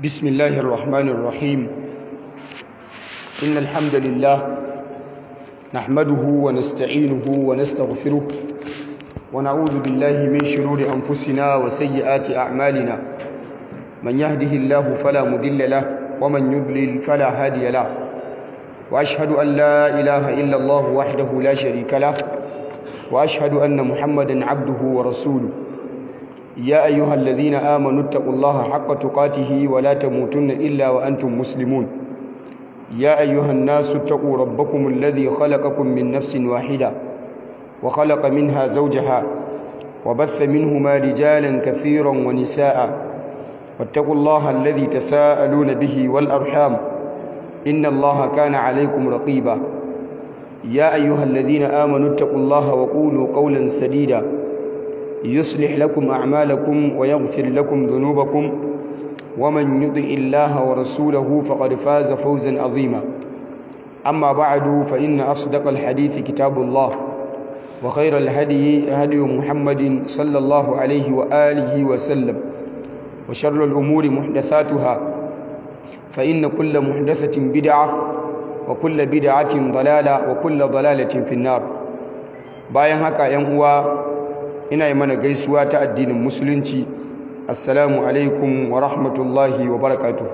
بسم الله الرحمن الرحيم إن الحمد لله نحمده ونستعينه ونستغفره ونعوذ بالله من شرور أنفسنا وسيئات أعمالنا من يهده الله فلا مذل له ومن يضلل فلا هادي له وأشهد أن لا إله إلا الله وحده لا شريك له وأشهد أن محمدا عبده ورسوله يا أيها الذين آمنوا اتقوا الله حق تقاته ولا تموتن إلا وأنتم مسلمون يا أيها الناس اتقوا ربكم الذي خلقكم من نفس واحدة وخلق منها زوجها وبث منهما رجالا كثيرا ونساء واتقوا الله الذي تساءلون به والأرحام إن الله كان عليكم رقيبا يا أيها الذين آمنوا اتقوا الله وقولوا قولا سديدا يصلح لكم أعمالكم ويغفر لكم ذنوبكم ومن يطع الله ورسوله فقد فاز فوزا عظيما أما بعد فإن أصدق الحديث كتاب الله وخير الهدي هدي محمد صلى الله عليه وآله وسلم وشر الأمور محدثاتها فإن كل محدثة بدعة وكل بدعة ضلالة وكل ضلالة في النار bayan haka ‘yan uwa ina yi mana gaisuwa ta addinin musulunci assalamu alaikum wa rahmatullahi wa barakatuh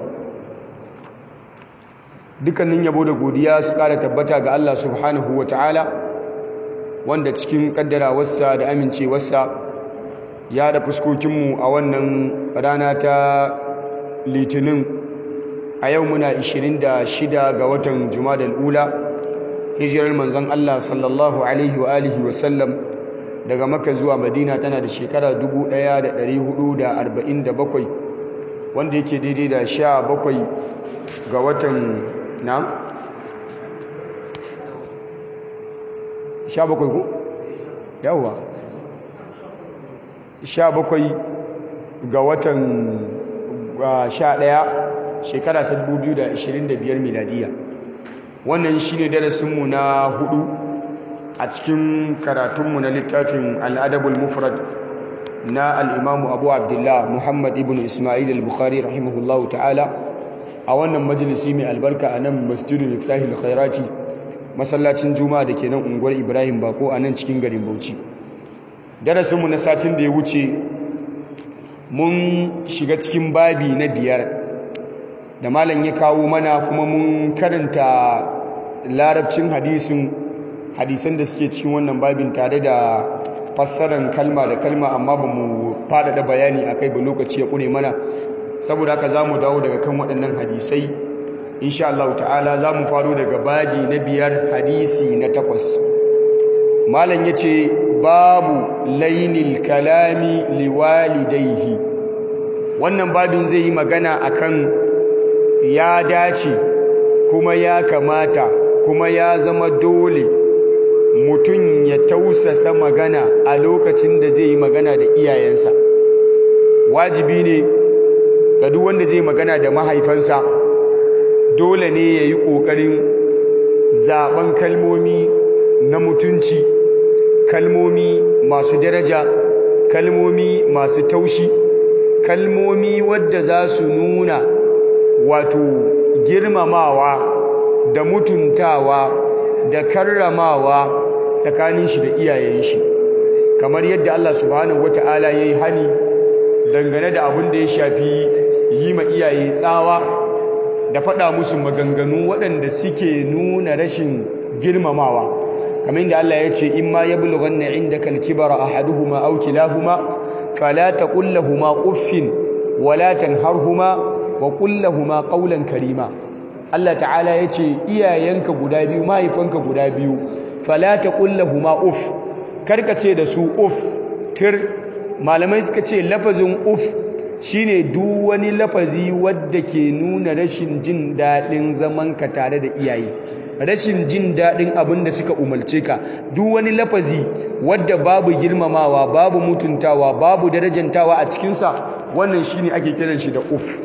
dukkanin yabo da godiya su kara tabbata ga Allah subhanahu wa ta'ala wanda cikin kaddarawarsa da amincewarsa ya da fuskokinmu a wannan rana ta litinin a yau muna 26 ga watan jumadal ula hijirar manzon Allah sallallahu alaihi wa alihi wa sallam daga maka zuwa madina tana da shekara 1447 wanda yake daidai da 17 ga watan na 17 ku yawa 17 ga watan 11 shekara ta 2025 miladiya wannan shine darasinmu na hudu a cikin karatunmu na littafin al'adabul mufrad na al'imamu abu abdullah muhammad ibn ismail al-bukhari rahimahullahu ta'ala a wannan majalisi mai albarka a nan masjidin miftahil khairati masallacin juma'a da ke nan unguwar ibrahim bako a nan cikin garin bauchi darasinmu na satin da ya wuce mun shiga cikin babi na biyar da malam ya kawo mana kuma mun karanta larabcin hadisin hadisan da suke cikin wannan babin tare da fassarar kalma da kalma amma ba mu faɗaɗa bayani a kai ba lokaci ya ƙure mana saboda haka za mu dawo daga kan waɗannan hadisai insha Allah ta'ala za mu faro daga babi na biyar hadisi na takwas malam ya ce babu lainil kalami liwalidaihi wannan babin zai yi magana akan ya dace kuma ya kamata kuma ya zama dole mutum ya tausasa magana a lokacin da zai yi magana da iyayensa wajibi ne ga duk wanda zai magana da mahaifansa dole ne ya yi ƙoƙarin zaɓen kalmomi na mutunci kalmomi masu daraja kalmomi masu taushi kalmomi wadda za su nuna wato girmamawa da mutuntawa da karramawa tsakanin shi da iyayen shi kamar yadda Allah subhanahu wata'ala yayi hani dangane da abin da ya shafi yi ma iyaye tsawa da faɗa musu maganganu waɗanda suke nuna rashin girmamawa kamar yadda Allah ya ce in ma yablughanna indaka al-kibara ahaduhuma aw kilahuma fala taqul lahumu uffin wala tanharhuma wa qul lahumu qawlan karima Allah ta'ala ya ce iyayenka guda biyu mahaifanka guda biyu fala taqul lahumu uff karka ce da su uff tir malamai suka ce lafazin uff shine duk wani lafazi wadda ke nuna rashin jin daɗin zamanka tare da iyaye rashin jin daɗin abin da suka umarce ka duk wani lafazi wadda babu girmamawa babu mutuntawa babu darajantawa a cikinsa wannan shine ake kiran shi da uff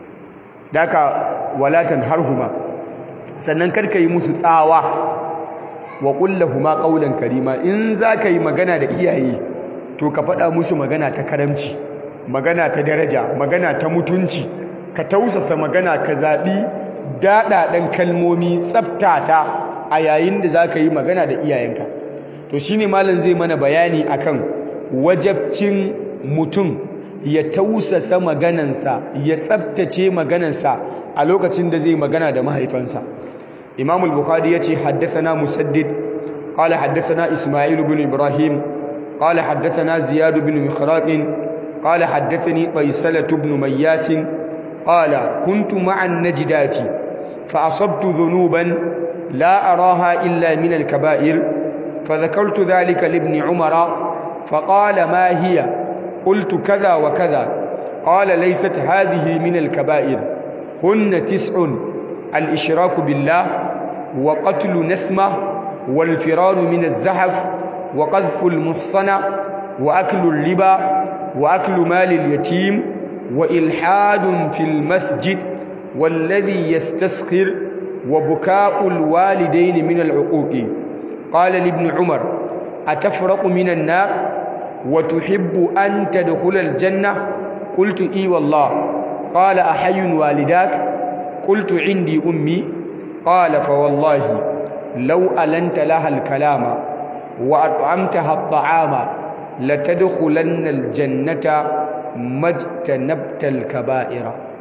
daka walatan harhuma sannan karka yi musu tsawa wa kullahuma qawlan karima in zaka yi magana da iyaye to ka faɗa musu magana ta karamci magana ta daraja magana ta mutunci ka tausasa magana ka zaɓi daɗaɗen kalmomi tsaftata a yayin da za ka yi magana da iyayenka to shi ne malam zai mana bayani akan wajabcin mutum ya tausasa maganansa ya tsabtace maganansa a lokacin da zai magana da mahaifansa imam al-bukhari yace haddathana musaddid qala haddathana isma'il ibn ibrahim qala haddathana ziyad ibn mikhraq qala haddathani qaysalah ibn mayyas qala kuntu ma'a an-najdati fa asabtu dhunuban la araha illa min al-kaba'ir فذكرت ذلك لابن عمر فقال ما هي قلت كذا وكذا قال ليست هذه من الكبائر هن تسع الإشراك بالله وقتل نسمة والفرار من الزحف وقذف المحصنة وأكل الربا وأكل مال اليتيم وإلحاد في المسجد والذي يستسخر وبكاء الوالدين من العقوق قال لابن عمر أتفرق من النار وتحب أن تدخل الجنة قلت إي والله قال أحي والداك قلت عندي أمي قال فوالله لو ألنت لها الكلام وأطعمتها الطعام لتدخلن الجنة ما اجتنبت الكبائر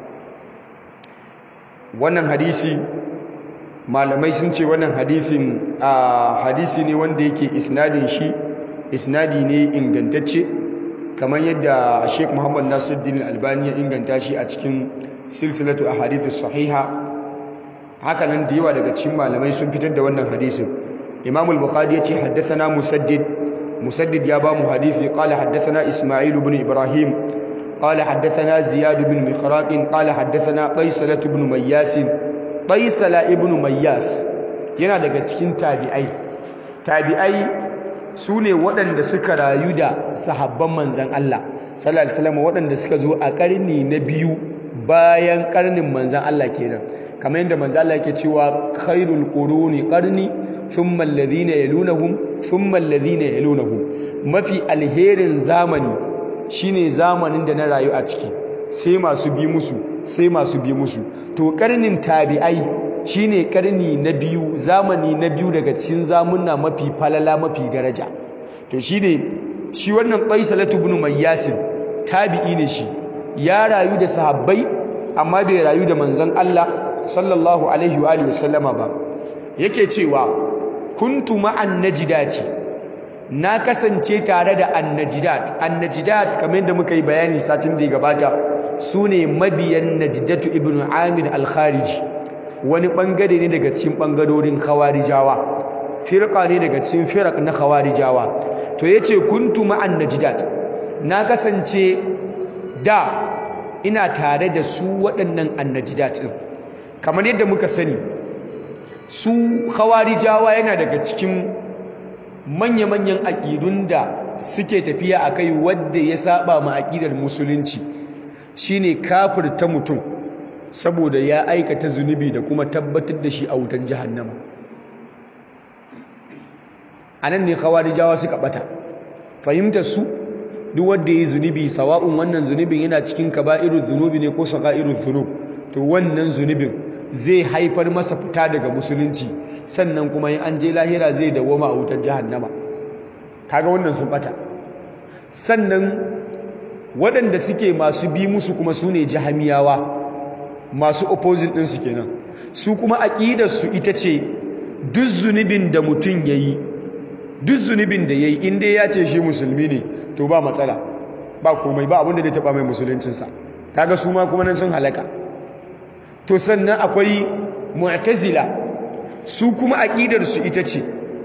wannan hadisi malamai sun ce wannan hadisin a hadisi ne wanda yake isnadin shi isnadi ne ingantacce kamar yadda Sheikh Muhammad Nasiruddin Albani ya inganta shi a cikin silsilatu ahadithus sahiha haka nan da yawa daga cikin malamai sun fitar da wannan hadisin Imam al-Bukhari ya ce haddathana Musaddid Musaddid ya ba mu hadisi qala haddathana Isma'il ibn Ibrahim qala haddathana Ziyad ibn Miqraq qala haddathana Qaysalah ibn Mayyas Qaysalah ibn Mayyas yana daga cikin tabi'ai tabi'ai su ne waɗanda suka rayu da sahabban manzan Allah sallallahu alaihi wasallam waɗanda suka zo a ƙarni na biyu bayan ƙarnin manzan Allah kenan kamar yadda manzan Allah yake cewa khairul quruni qarni thumma alladhina yalunhum thumma alladhina yalunhum mafi alherin zamani shine zamanin da na rayu a ciki sai masu bi musu sai masu bi musu to ƙarnin tabi'ai shine karni na biyu zamani na biyu daga cikin zamunna mafi falala mafi daraja to shine shi wannan Qaisalatu ibn Mayyasin tabi'i ne shi ya rayu da sahabbai amma bai rayu da manzon Allah sallallahu alaihi wa alihi wasallama ba yake cewa kuntu ma'an najdati na kasance tare da annajidat annajidat kamar yadda muka yi bayani satin da ya gabata sune mabiyan najdatu ibn amir al-khariji wani bangare ne daga cikin bangarorin khawarijawa firqa ne daga cikin firaq na khawarijawa to yace kuntu ma'an najidat na kasance da ina tare da su waɗannan annajidat din kamar yadda muka sani su khawarijawa yana daga cikin manya-manyan aƙidun da suke tafiya a kai wadda ya saba ma aƙidar musulunci shine kafirta mutum saboda ya aikata zunubi da kuma tabbatar da shi a wutan jahannama a nan ne khawarijawa suka bata fahimtar su duk wanda ya yi zunubi sawa'un wannan zunubin yana cikin kaba'irul zunubi ne ko saga'irul zunub to wannan zunubin zai haifar masa fita daga musulunci sannan kuma in an je lahira zai dawoma a wutar jahannama kaga wannan sun bata sannan waɗanda suke masu bi musu kuma su ne jahamiyawa masu opposite ɗinsu kenan su kuma aƙidarsu ita ce duk zunubin da mutum ya yi duk zunubin da ya yi inda ya ce shi musulmi ne to ba matsala ba komai ba abinda zai taɓa mai musuluncinsa kaga su ma kuma nan sun halaka to sannan akwai mu'tazila su kuma aƙidarsu ita ce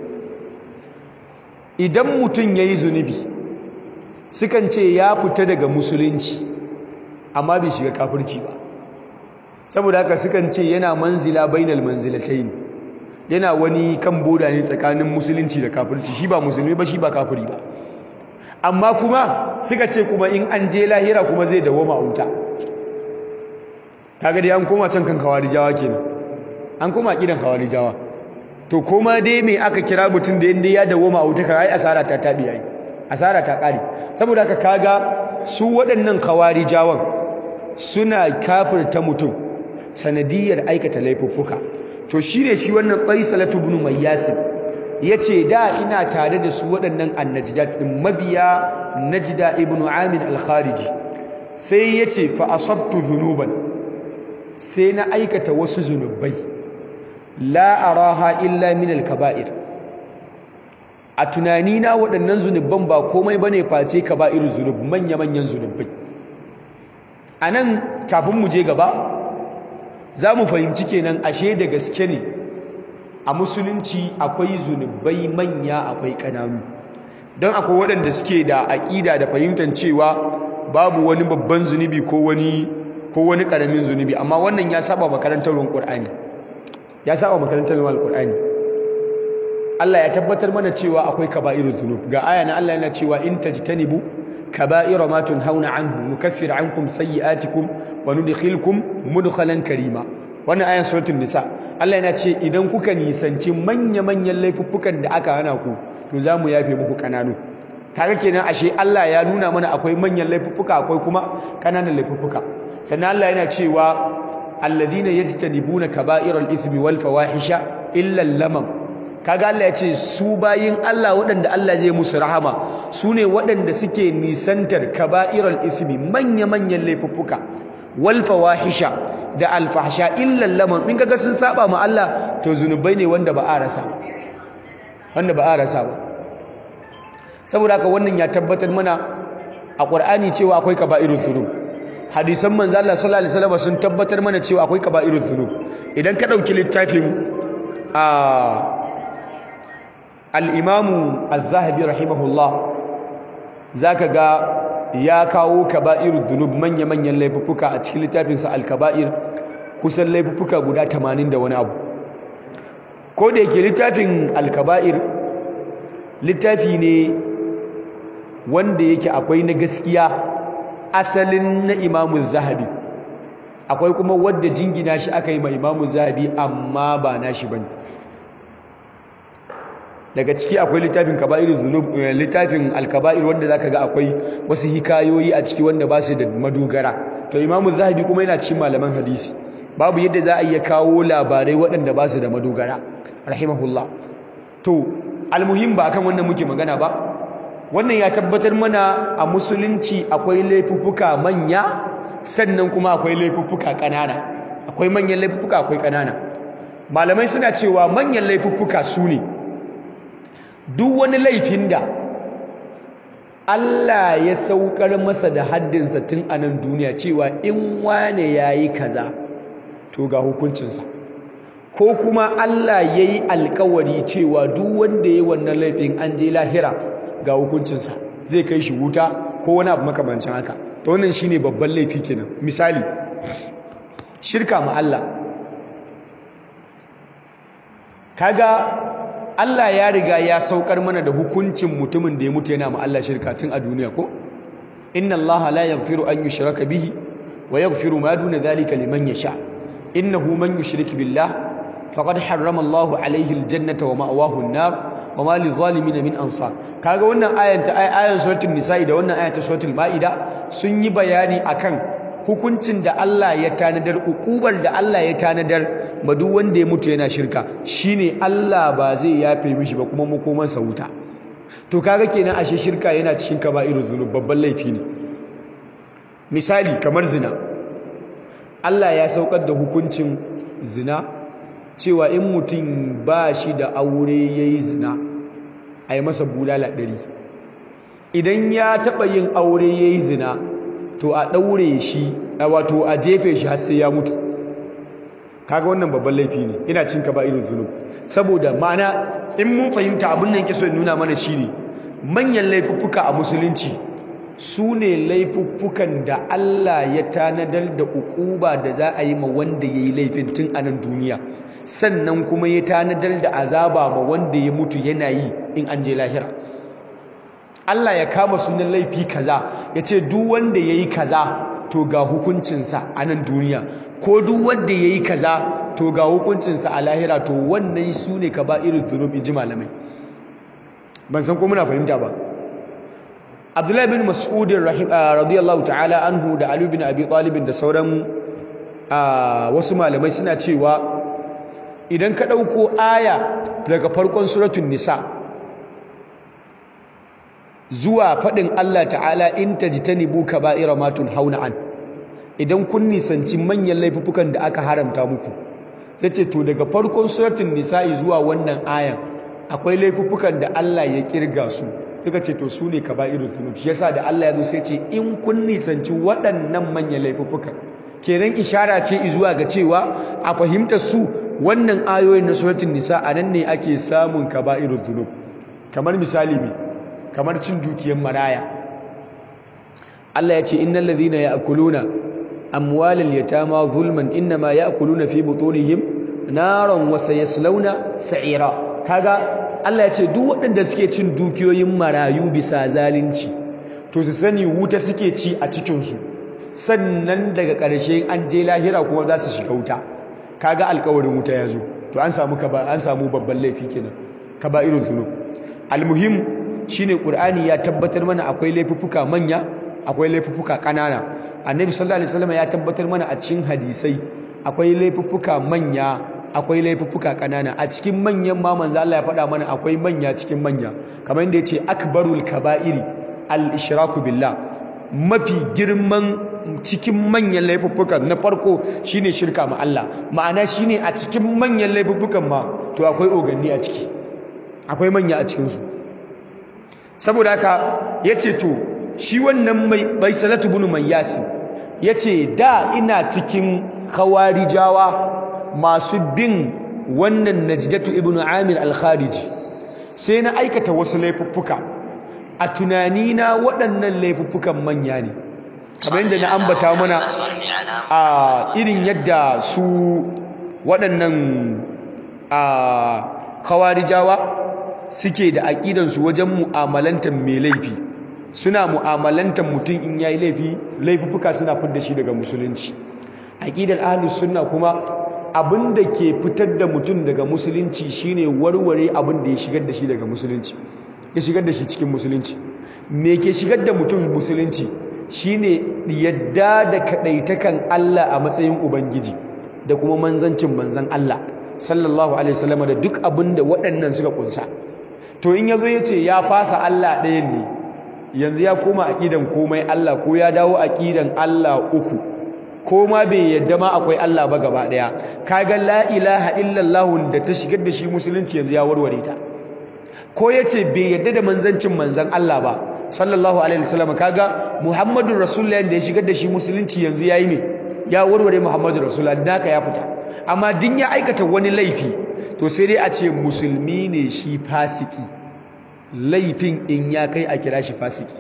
idan mutum ya yi zunubi sukan ce ya fita daga musulunci amma bai shiga kafirci ba saboda haka sukan ce yana manzila bainal manzilatai ne yana wani kan boda ne tsakanin musulunci da kafirci shi ba musulmi ba shi ba kafiri ba amma kuma suka ce kuma in an je lahira kuma zai dawoma a wuta kaga dai an koma can kan kawarijawa kenan an koma kidan kawarijawa to koma dai me aka kira mutum da yanda ya dawoma a wuta kai asara ta tabi yayi asara ta kare saboda haka kaga su waɗannan kawarijawan suna kafirta mutum sanadiyar aikata laifuffuka to shine shi wannan Qaisalatu ibn Mayyasib yace da ina tare da su waɗannan annajdat din mabiya Najda ibn Amir al-Khariji sai yace fa asabtu dhunuban sai na aikata wasu zunubai la araha illa min al-kaba'ir a tunanina waɗannan zunubban ba komai bane face kaba'ir zunub manya manyan zunubai anan kafin mu je gaba za mu fahimci kenan ashe da gaske ne a musulunci akwai zunubai manya akwai ƙananu don akwai waɗanda suke da aƙida da fahimtar cewa babu wani babban zunubi ko wani ko wani ƙaramin zunubi amma wannan ya saba makarantar Qur'ani ya saba makarantar Qur'ani Allah ya tabbatar mana cewa akwai kaba'irul zunub ga aya na Allah yana cewa in tajtanibu kaba'ira ma tunhauna anhu nukaffir ankum sayyi'atikum wa nudkhilkum mudkhalan karima wannan ayan suratul nisa Allah yana ce idan kuka nisanci manya-manyan laifuffukan da aka hana ku to zamu yafe muku kananu kaga kenan ashe Allah ya nuna mana akwai manyan laifuffuka akwai kuma kananan laifuffuka sannan Allah yana cewa alladhina yajtanibuna kaba'iral ithmi wal fawahisha illa lamam kaga Allah ya ce su bayin Allah waɗanda Allah zai musu rahama su ne waɗanda suke nisantar kaba'iral ithmi manya-manyan laifuffuka wal fawahisha da alfahsha illa lamam in kaga sun saba ma Allah to zunubai ne wanda ba a rasa ba wanda ba a rasa ba saboda haka wannan ya tabbatar mana a Qur'ani cewa akwai kaba'irul dhunub hadisan manzo Allah sallallahu alaihi wasallam sun tabbatar mana cewa akwai kaba'irul dhunub idan ka dauki littafin a al-Imam Az-Zahabi rahimahullah zaka ga ya kawo kaba'irul dhunub manya manyan laifuka a cikin littafin sa al-kaba'ir kusan laifuka guda 80 da wani abu ko da yake littafin al-kaba'ir littafi ne wanda yake akwai na gaskiya asalin na imamu zahabi akwai kuma wadda jingina shi aka yi ma imamu zahabi amma ba na shi bane daga ciki akwai littafin kaba'ir zunub littafin alkaba'ir wanda zaka ga akwai wasu hikayoyi a ciki wanda ba su da madogara to imamu zahabi kuma yana cikin malaman hadisi babu yadda za a iya kawo labarai waɗanda ba su da madogara rahimahullah to almuhim ba akan wannan muke magana ba wannan ya tabbatar mana a musulunci akwai laifuffuka manya sannan kuma akwai laifuffuka ƙanana akwai manyan laifuffuka akwai ƙanana malamai suna cewa manyan laifuffuka su ne duk wani laifin da Allah ya saukar masa da haddinsa tun a nan duniya cewa in wane ya yi kaza to ga hukuncinsa ko kuma Allah ya yi alkawari cewa duk wanda ya yi wannan laifin an je lahira ga hukuncinsa zai kai shi wuta ko wani abu makamancin haka to wannan shine babban laifi kenan misali shirka ma Allah kaga Allah ya riga ya saukar mana da hukuncin mutumin da ya mutu yana ma Allah shirka tun a duniya ko inna Allah la yaghfiru an yushraka bihi wa yaghfiru ma duna dhalika liman yasha innahu man yushrik billah faqad harrama Allahu alayhi aljannata wa ma'wahu an-nar wa ma lidh-dhalimin min ansar kaga wannan ayan ta ayan suratul nisa'i da wannan ayan ta suratul maida sun yi bayani akan hukuncin da Allah ya tanadar ukubar da Allah ya tanadar ba duk wanda ya mutu yana shirka shine Allah ba zai yafe mishi ba kuma makoman sa wuta to kaga kenan ashe shirka yana cikin kaba'irul dhunub babban laifi ne misali kamar zina Allah ya saukar da hukuncin zina cewa in mutum ba shi da aure ya yi zina a yi masa bulala ɗari idan ya taɓa yin aure ya yi zina to a ɗaure shi wato a jefe shi har sai ya mutu kaga wannan babban laifi ne ina cin ka ba irin zunub saboda ma'ana in mun fahimta abin nan ke so in nuna mana shi ne manyan laifuffuka a musulunci su ne laifuffukan da Allah ya tanadar da ukuba da za a yi ma wanda ya yi laifin tun a nan duniya sannan kuma ya tanadar da azaba ma wanda ya mutu yana yi in an je lahira Allah ya kama sunan laifi kaza ya ce duk wanda ya yi kaza to ga hukuncinsa a nan duniya ko duk wanda ya yi kaza to ga hukuncinsa a lahira to wannan su ne ka ba irin zunub in ji malamai ban san ko muna fahimta ba Abdullahi bin Mas'ud radiyallahu ta'ala anhu da Ali bin Abi Talib da sauran wasu malamai suna cewa idan ka ɗauko aya daga farkon suratun nisa zuwa faɗin Allah ta'ala in tajtanibu kaba'ira ma tunhauna an idan kun nisanci manyan laifukan da aka haramta muku yace to daga farkon suratun nisa'i zuwa wannan ayan akwai laifukan da Allah ya kirga su suka ce to su ne kaba'irul dhunub shi yasa da Allah ya zo sai ce in kun nisanci waɗannan manyan laifukan kenan ishara ce zuwa ga cewa a fahimtar su wannan ayoyin na suratul nisa a nan ne ake samun kaba'irul dhunub kamar misali me kamar cin dukiyar maraya Allah ya ce innal ladhina ya'kuluna amwalal yatama zulman inma ya'kuluna fi butunihim naran wa sayaslawna sa'ira kaga Allah ya ce duk waɗanda suke cin dukiyoyin marayu bisa zalunci to su sani wuta suke ci a cikinsu sannan daga ƙarshe an je lahira kuma za su shiga wuta kaga alƙawarin wuta ya zo to an samu an samu babban laifi kenan kaba'irul zunub almuhim shine qur'ani ya tabbatar mana akwai laifuffuka manya akwai laifuffuka ƙanana annabi sallallahu alaihi wasallam ya tabbatar mana a cikin hadisai akwai laifuffuka manya akwai laifuffuka kanana a cikin manyan ma manzo Allah ya faɗa mana akwai manya cikin manya kamar yadda yace akbarul kaba'iri al-ishraku billah mafi girman cikin manyan laifuffuka na farko shine shirka ma Allah ma'ana shine a cikin manyan laifuffukan ma to akwai oganni a ciki akwai manya a cikin su saboda haka yace to shi wannan mai baisalatu bin mayyasin yace da ina cikin khawarijawa masu bin wannan najdatu ibnu amir al-khariji sai na aikata wasu laifuffuka a tunanina waɗannan laifuffukan manya ne kamar yadda na ambata mana a irin yadda su waɗannan a kawarijawa suke da aƙidansu wajen mu'amalantar mai laifi suna mu'amalantar mutum in yayi laifi laifuffuka suna fidda shi daga musulunci aƙidar ahlus sunna kuma abin da ke fitar da mutum daga musulunci shine warware abin da ya shigar da shi daga musulunci ya shigar da shi cikin musulunci me ke shigar da mutum musulunci shine yadda da kadaitakan Allah a matsayin ubangiji da kuma manzancin manzan Allah sallallahu alaihi wasallam da duk abin da waɗannan suka kunsa to in yazo yace ya fasa Allah ɗayan ne yanzu ya koma aqidan komai Allah ko ya dawo aqidan Allah uku ko ma bai yadda ma akwai Allah ba gaba daya kaga la ilaha illallah da ta shigar da shi musulunci yanzu ya warware ta ko yace bai yadda da manzancin manzan Allah ba sallallahu alaihi wasallam kaga muhammadur rasulullah da ya shigar da shi musulunci yanzu yayi me ya warware muhammadur rasulullah naka ya fita amma din ya aikata wani laifi to sai dai a ce musulmi ne shi fasiki laifin in ya kai a kira shi fasiki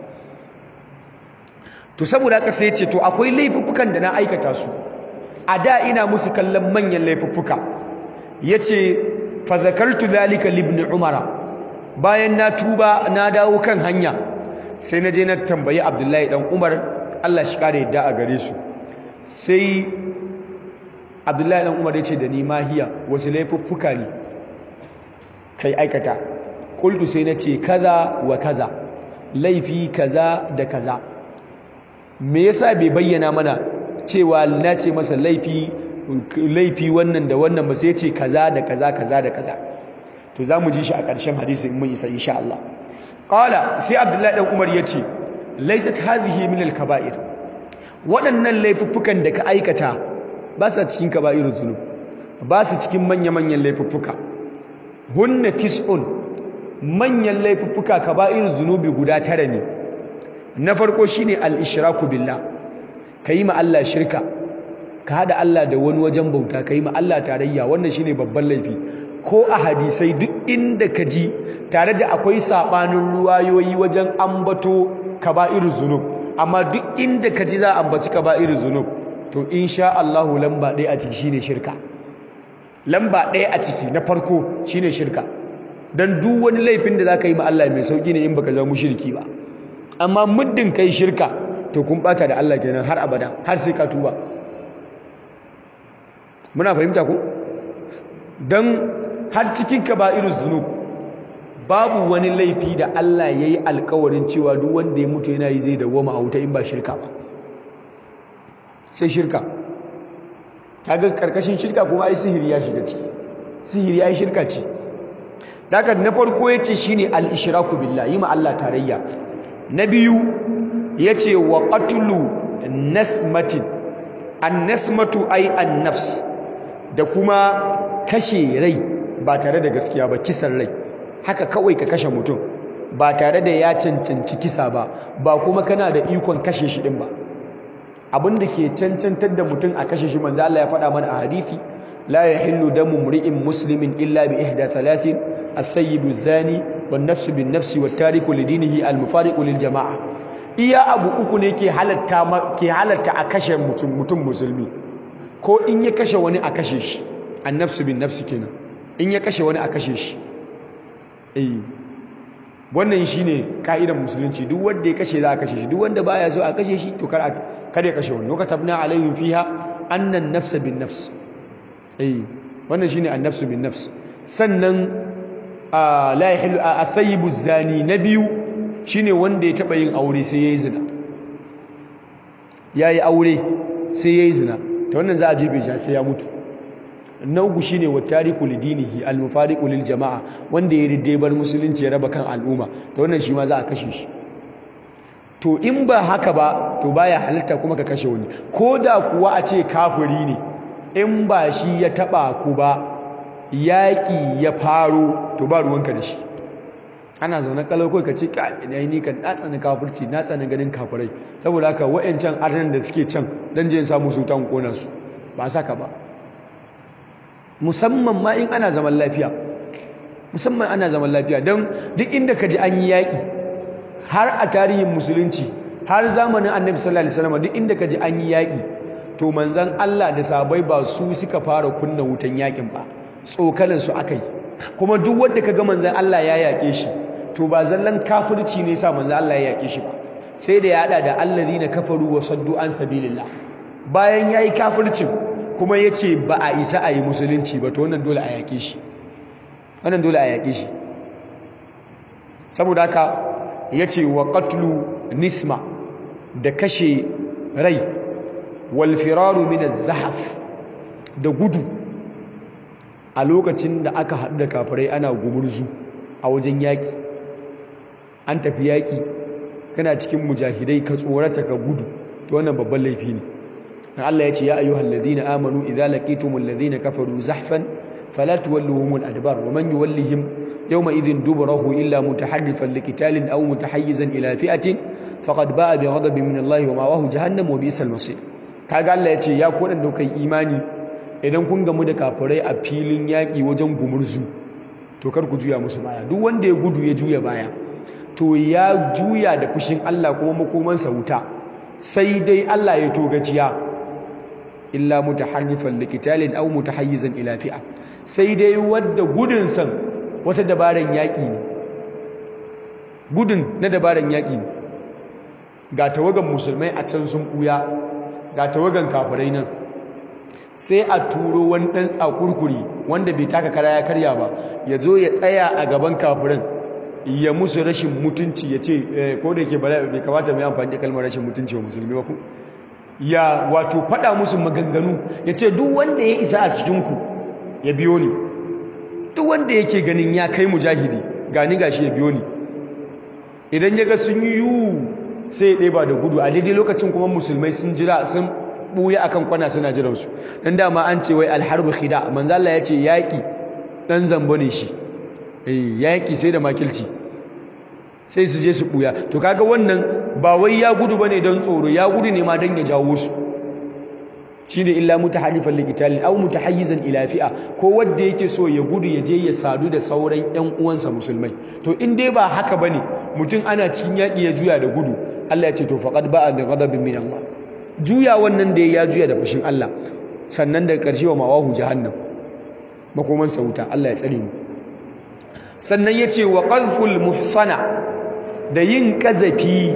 to saboda haka sai ce to akwai laifuffukan da na aikata su a da ina musu kallon manyan laifuffuka yace fa zakartu zalika libn umara bayan na tuba na dawo kan hanya sai na je na tambayi abdullahi dan umar Allah shi kare yadda a gare su sai abdullahi dan umar yace da ni mahiya wasu laifuffuka ne kai aikata qultu sai na ce kaza wa kaza laifi kaza da kaza me yasa bai bayyana mana cewa na ce masa laifi laifi wannan da wannan ba sai ce kaza da kaza kaza da kaza to zamu ji shi a ƙarshen hadisi in mun isa insha Allah qala sai Abdullahi dan Umar yace laysat hadhihi min al-kaba'ir waɗannan laifuffukan da ka aikata ba sa cikin kaba'irul dhunub ba su cikin manya-manyan laifuffuka hunna tis'un manyan laifuffuka kaba'irul dhunubi guda tara ne na farko shine al-ishraku billah kayi ma Allah shirka ka hada Allah da wani wajen bauta kayi ma Allah tarayya wannan shine babban laifi ko a hadisai duk inda ka ji tare da akwai sabanin ruwayoyi wajen ambato kaba'irul zunub amma duk inda ka ji za a ambaci kaba'irul zunub to insha Allah lamba ɗaya a ciki shine shirka lamba ɗaya a ciki na farko shine shirka dan duk wani laifin da zaka yi ma Allah mai sauki ne in baka zama mushriki ba amma muddin kai shirka to kun bata da Allah kenan har abada har sai ka tuba muna fahimta ko dan har cikin kaba'iruz zunub babu wani laifi da Allah ya yi alkawarin cewa duk wanda ya mutu yana yi zai dawoma a wuta in ba shirka ba sai shirka kaga karkashin shirka kuma ai sihiri ya shiga ciki sihiri ai shirka ce daga na farko yace shine al-ishraku billah yi ma Allah tarayya na biyu yace wa qatlu nasmatin an-nasmatu ai an-nafs da kuma kashe rai ba tare da gaskiya ba kisan rai haka kawai ka kashe mutum ba tare da ya cancanci kisa ba ba kuma kana da ikon kashe shi din ba abin da ke cancantar da mutum a kashe shi manzo Allah ya faɗa mana a hadisi la yahillu damu mri'in muslimin illa bi ihda thalathin الثيب الزاني والنفس بالنفس والتارك لدينه المفارق للجماعه iya abu uku ne ke halatta ke halatta a kashe mutum mutum musulmi ko in ya kashe wani a kashe shi annafsu bin nafsi kenan in ya kashe wani a kashe shi eh wannan shine ka'idar musulunci duk wanda ya kashe za a kashe shi duk wanda baya so a kashe shi to kar kar ya kashe wani katabna alaihim fiha annan nafsa bin nafs eh wannan shine annafsu bin nafs sannan la yahillu athayibu zani na biyu shine wanda ya taba yin aure sai yayi zina yayi aure sai yayi zina to wannan za a jefe shi sai ya mutu na uku shine wattariku lidinihi almufariqu lil jama'a wanda ya ridde bar musulunci ya raba kan al'umma to wannan shi ma za a kashe shi to in ba haka ba to baya halitta kuma ka kashe wani ko da kuwa a ce kafiri ne in ba shi ya taba ku ba yaƙi ya faro to ba ruwanka da shi ana zaune kalau kai ka ce ka ina ni kan na tsani kafirci na tsani ganin kafirai saboda haka wa'ancan arnan da suke can dan je samu su tan kona su ba saka ba musamman ma in ana zaman lafiya musamman ana zaman lafiya don duk inda ka ji an yi yaƙi har a tarihin musulunci har zamanin annabi sallallahu alaihi wasallam duk inda ka ji an yi yaƙi to manzon Allah da sabai ba su suka fara kunna wutan yaƙin ba tsokanin su aka yi kuma duk wanda kaga manzon Allah ya yaƙe shi to ba zallan kafirci ne sa manzon Allah ya yaƙe shi ba sai da ya hada da allazina kafaru wa saddu an sabilillah bayan yayi kafircin kuma yace ba a isa a yi musulunci ba to wannan dole a yaƙe shi wannan dole a yaƙe shi saboda haka yace wa qatlu nisma da kashe rai wal firaru min az-zahaf da gudu a lokacin da aka haɗu da kafirai ana gumurzu a wajen yaƙi an tafi yaƙi kana cikin mujahidai ka tsorata ka gudu to wannan babban laifi ne dan Allah ya ce ya ayyuhal ladina amanu idza laqitumul ladina kafaru zahfan fala tuwalluhumul adbar wa man yuwallihim yawma idhin duburahu illa mutaharrifan liqitalin aw mutahayyizan ila fi'atin faqad ba'a bi ghadabin min Allah wa ma'ahu jahannam wa bi'sal masir kaga Allah ya ce ya ku dan kai imani idan kun gamu da kafirai a filin yaƙi wajen gumurzu to kar ku juya musu baya duk wanda ya gudu ya juya baya to ya juya da fushin Allah kuma makomansa wuta sai dai Allah ya togaciya illa mutaharrifan liqitalin aw mutahayyizan ila fi'a sai dai wadda gudun san wata dabaran yaƙi ne gudun na dabaran yaƙi ne ga tawagan musulmai a can sun buya ga tawagan kafirai nan sai a turo wani ɗan tsakurkuri wanda bai taka kara ya karya ba ya zo ya tsaya a gaban kafirin ya musu rashin mutunci ya ce ko da yake bai kamata mai amfani da kalmar rashin mutunci wa musulmi ba ku ya wato faɗa musu maganganu ya ce duk wanda ya isa a cikinku ya biyo ni duk wanda yake ganin ya kai mujahidi gani gashi ya biyo ni idan ya ga sun yi yiwu sai ya ɗeba da gudu a daidai lokacin kuma musulmai sun jira sun ɓuya akan kwana suna jiransu don dama an ce wai alharbu khida manzo Allah ya ce yaƙi ɗan zambo ne shi yaƙi sai da makilci sai su je su ɓuya to kaga wannan ba wai ya gudu bane don tsoro ya gudu ne ma don ya jawo su shine illa mutaharrifan liqitalin aw mutahayyizan ila fi'a ko wanda yake so ya gudu ya je ya sadu da sauran ƴan uwansa musulmai to in dai ba haka bane mutum ana cikin yaƙi ya juya da gudu Allah ya ce to faqad ba'a bi ghadabin min Allah juya wannan da ya juya da fushin Allah sannan daga ƙarshe wa mawahu jahannam makoman wuta Allah ya tsare mu sannan yace wa qadful muhsana da yin kazafi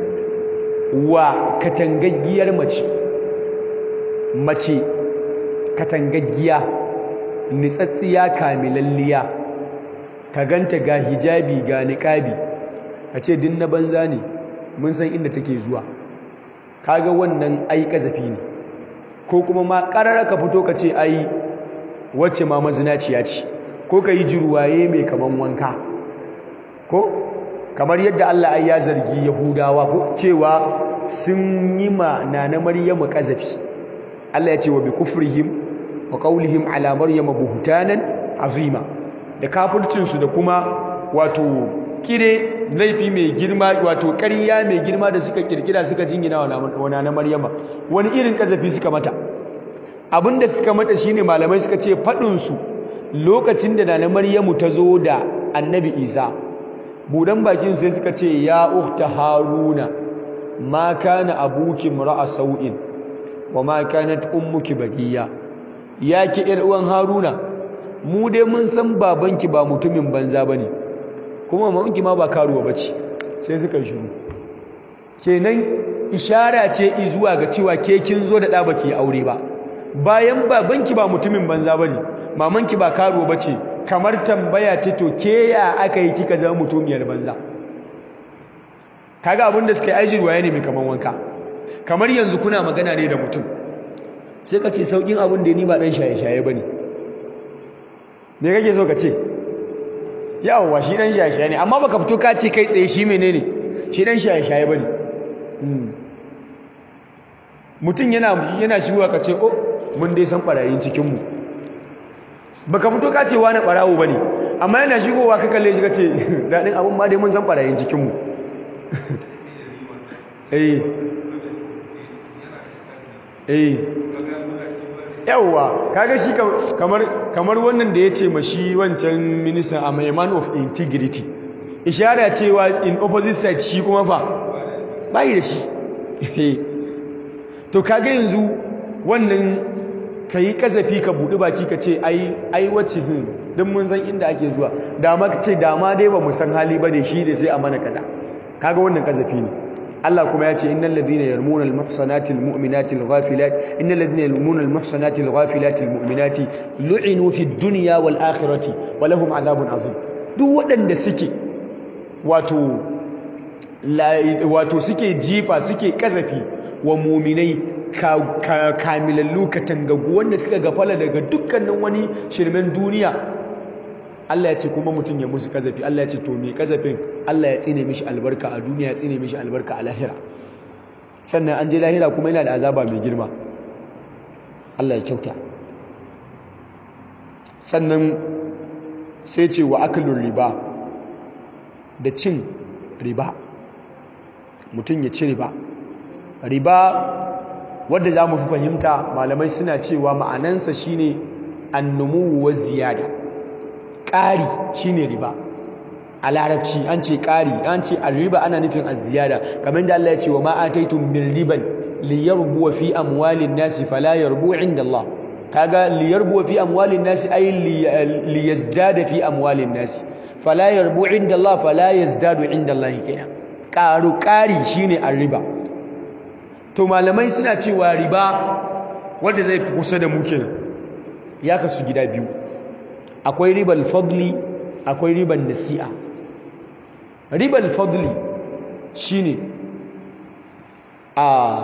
wa katangaggiyar mace mace katangaggiya nitsatsiya kamilalliya ka ganta ga hijabi ga niqabi ka ce din na banza ne mun san inda take zuwa kaga wannan ai kazafi ne ko kuma ma karara ka fito ka ce ai wacce ma mazinaciya ce ko ka yi jirwaye mai kaman wanka ko kamar yadda Allah ai ya zargi Yahudawa ko cewa sun yi ma nana Maryamu kazafi Allah ya ce wa bi kufrihim wa qawlihim ala maryama buhtanan azima da kafircin su da kuma wato kire laifi mai girma wato ƙarya mai girma da suka kirkira suka jingina wa nana Maryama wani irin kazafi suka mata abinda suka mata shine malamai suka ce fadin su lokacin da nana Maryamu ta zo da Annabi Isa budan bakin sai suka ce ya ukhta haruna ma kana abuki mar'a sau'in wa ma kanat ummuki bagiya ya ki yar uwan haruna mu dai mun san babanki ba mutumin banza bane kuma mamanki ma ba karuwa bace sai suka yi shiru kenan ishara ce zuwa ga cewa ke kin zo da da baki aure ba bayan babanki ba mutumin banza bane mamanki ba karuwa bace kamar tambaya ce to ke ya aka yi kika zama mutumiyar banza kaga abin da suka yi ajirwa ya ne mai kaman wanka kamar yanzu kuna magana ne da mutum sai ka ce saukin abin da ni ba dan shaye-shaye bane me kake so ka ce yawwa shi dan shaye-shaye ne amma baka fito ka ce kai tsaye shi menene shi dan shaye-shaye bane mutum yana yana shigowa ka ce oh mun dai san barayin cikin mu baka fito ka ce wani barawo bane amma yana shigowa ka kalle shi ka ce dadin abin ma dai mun san barayin cikin mu eh eh yawwa kaga shi kamar kamar wannan da yace mashi wancan minister a man of integrity ishara cewa in opposite side shi kuma fa bai da shi to kaga yanzu wannan kai kazafi ka budi baki ka ce ai ai wacce hin dan mun san inda ake zuwa dama ka ce dama dai ba mu san hali bane shi ne sai a mana kaza kaga wannan kazafi ne Allah kuma ya ce innal ladina yarmuna al muhsanati al mu'minati al ghafilat innal ladina yarmuna al muhsanati al ghafilati al mu'minati lu'inu fi dunya wal akhirati wa lahum adhabun azim duk waɗanda suke wato wato suke jifa suke kazafi wa mu'minai kamilallu katangagu wanda suka gafala daga dukkanin wani shirmen duniya Allah ya ce kuma mutum ya musu kazafi Allah ya ce to me kazafin Allah ya tsine mishi albarka a duniya ya tsine mishi albarka a lahira sannan an je lahira kuma yana da azaba mai girma Allah ya kyauta sannan sai ce wa akalun riba da cin riba mutum ya ci riba riba wadda za mu fi fahimta malamai suna cewa ma'anansa shine annumu wa ziyada ƙari shine riba a larabci an ce ƙari an ce riba ana nufin az-ziyada kamar da Allah ya ce wa ma ataitum min riban liyarbu fi amwalin nasi fala yarbu inda Allah kaga liyarbu fi amwalin nasi ay liyazdada fi amwalin nasi fala yarbu inda Allah fala yazdadu inda Allah kenan ƙaru ƙari shine riba to malamai suna cewa riba wanda zai fi kusa da mu kenan ya kasu gida biyu akwai ribal fadli akwai ribal nasi'a ribal fadli shine a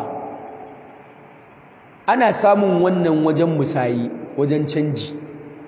ana samun wannan wajen musayi wajen canji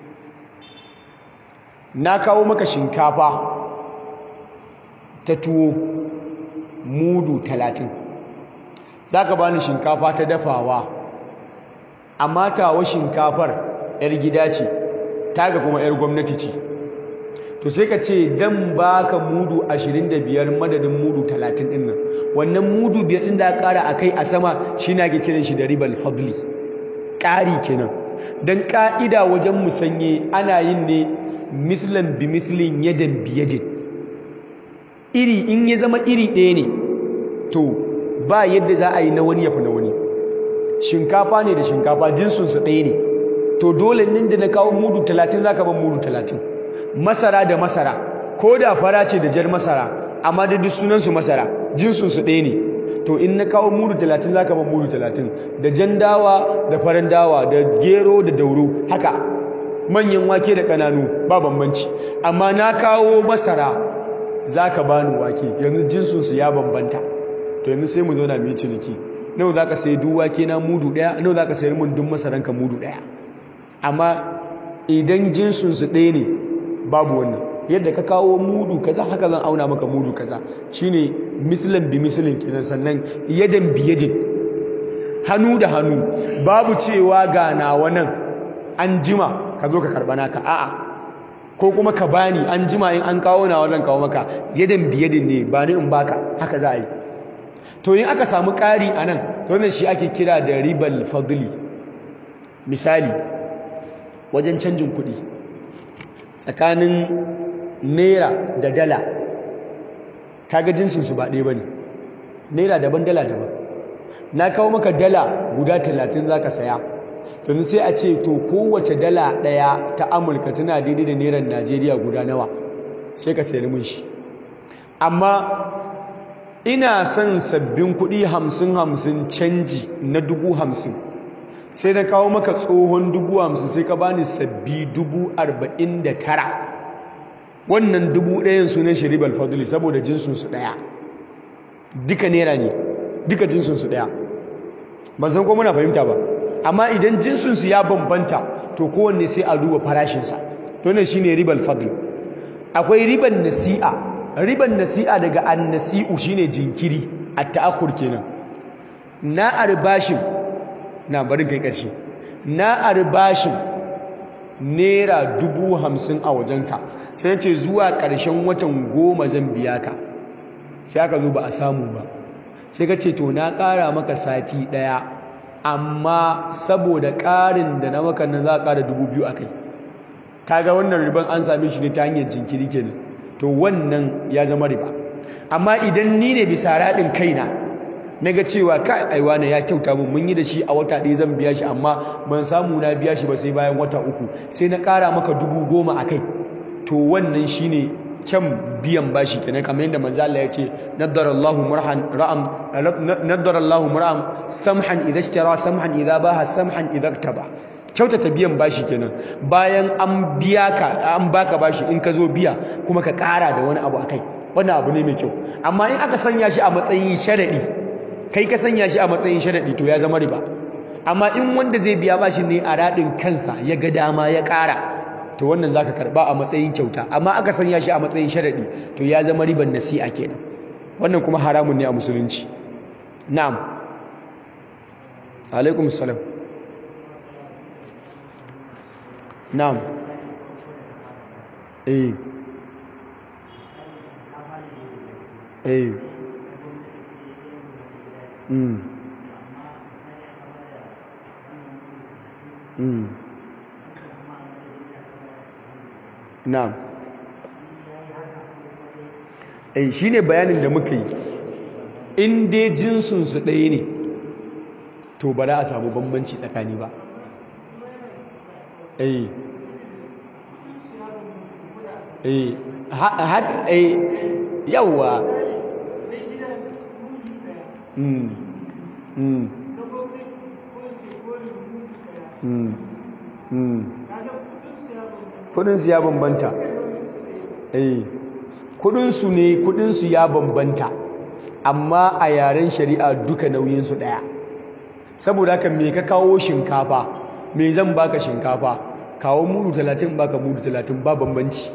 na kawo maka shinkafa ta tuwo mudu talatin za ka bani shinkafa ta dafawa amma tawa shinkafar 'yar gida ce taga kuma 'yar gwamnati ce to sai ka ce dan baka mudu 25 madadin mudu 30 din nan wannan mudu biyar din da ƙara akai a sama shi na ke kiran shi da ribal fadli ƙari kenan dan ƙa'ida wajen musanye ana yin ne mislan bi mislin yadan bi yadin iri in ya zama iri ɗaya ne to ba yadda za a yi na wani ya fi na wani shinkafa ne da shinkafa jinsunsu ɗaya ne to dole nin da na kawo mudu talatin za ka ban mudu talatin masara da masara ko da fara ce da jar masara amma da duk sunansu masara jinsunsu ɗaya ne to in na kawo mudu talatin za ka ban mudu talatin da jan dawa da farin dawa da gero da dauro haka manyan wake da ƙananu ba bambanci amma na kawo masara za ka bani wake yanzu jinsunsu ya bambanta to yanzu sai mu zauna mu yi ciniki nawa za ka sayi duk wake na mudu ɗaya nawa za ka sayar min duk masaranka mudu ɗaya amma idan jinsunsu ɗaya ne babu wannan yadda ka kawo mudu kaza haka zan auna maka mudu kaza shine mislan bi mislin kenan sannan yadan bi yadin hannu da hannu babu cewa ga nawa nan an jima ka zo ka karɓa naka a'a ko kuma ka bani an jima in an kawo nawa zan kawo maka yadan bi yadin ne ba ni in baka haka za a yi to in aka samu ƙari a nan to wannan shi ake kira da ribal fadli misali wajen canjin kuɗi tsakanin naira da dala kaga jinsinsu ba ɗaya ba ne naira daban dala daban na kawo maka dala guda talatin za ka saya yanzu sai a ce to kowace dala ɗaya ta amurka tana daidai da nairar najeriya guda nawa sai ka sayar mun shi amma ina son sabbin kuɗi hamsin hamsin canji na dubu hamsin sai na kawo maka tsohon dubu hamsin sai ka bani sabbi dubu arba'in da tara wannan dubu ɗayan sunan shi ribal fadli saboda jinsunsu ɗaya duka nera ne duka jinsunsu ɗaya ban san ko muna fahimta ba amma idan jinsunsu ya bambanta to kowanne sai a duba farashinsa to ne shine ribal fadl akwai riban nasi'a riban nasi'a daga annasi'u shine jinkiri at-ta'akhur kenan na arbashin na barin kai ƙarshe na arbashin naira dubu hamsin a wajenka sai ce zuwa ƙarshen watan goma zan biya ka sai aka zo ba a samu ba sai ka ce to na ƙara maka sati ɗaya amma saboda ƙarin da na maka nan za a ƙara dubu biyu a kai kaga wannan riban an same shi ne ta hanyar jinkiri kenan to wannan ya zama riba amma idan ni ne bisa raɗin kaina na ga cewa kai aiwa na ya kyauta mun mun yi da shi a wata ɗaya zan biya shi amma ban samu na biya shi ba sai bayan wata uku sai na ƙara maka dubu goma a kai to wannan shine kyan biyan bashi kenan kamar yadda manzo Allah ya ce nadarallahu murhan ra'am nadarallahu mur'am samhan idza ishtara samhan idza baha samhan idza iktada kyautata biyan bashi kenan bayan an biya ka an baka bashi in ka zo biya kuma ka ƙara da wani abu akai wannan abu ne mai kyau amma in aka sanya shi a matsayin sharadi kai ka sanya shi a matsayin sharaɗi to ya zama riba amma in wanda zai biya bashi ne a raɗin kansa ya ga dama ya ƙara to wannan zaka karɓa a matsayin kyauta amma aka sanya shi a matsayin sharaɗi to ya zama riban nasi'a kenan wannan kuma haramun ne a musulunci na'am alaikum salam na'am eh eh Mm. Mm. Na'am. Eh shine bayanin da muka yi. In dai jinsun su ɗaya ne, to ba za a samu bambanci tsakani ba. Eh. Eh, ha eh yawa. Mm. Mm. Mm. Mm. kudinsu ya bambanta eh kudinsu ne kudinsu ya bambanta amma a yaren shari'a duka nauyinsu daya saboda haka me ka kawo shinkafa me zan baka shinkafa kawo mudu 30 baka mudu 30 ba bambanci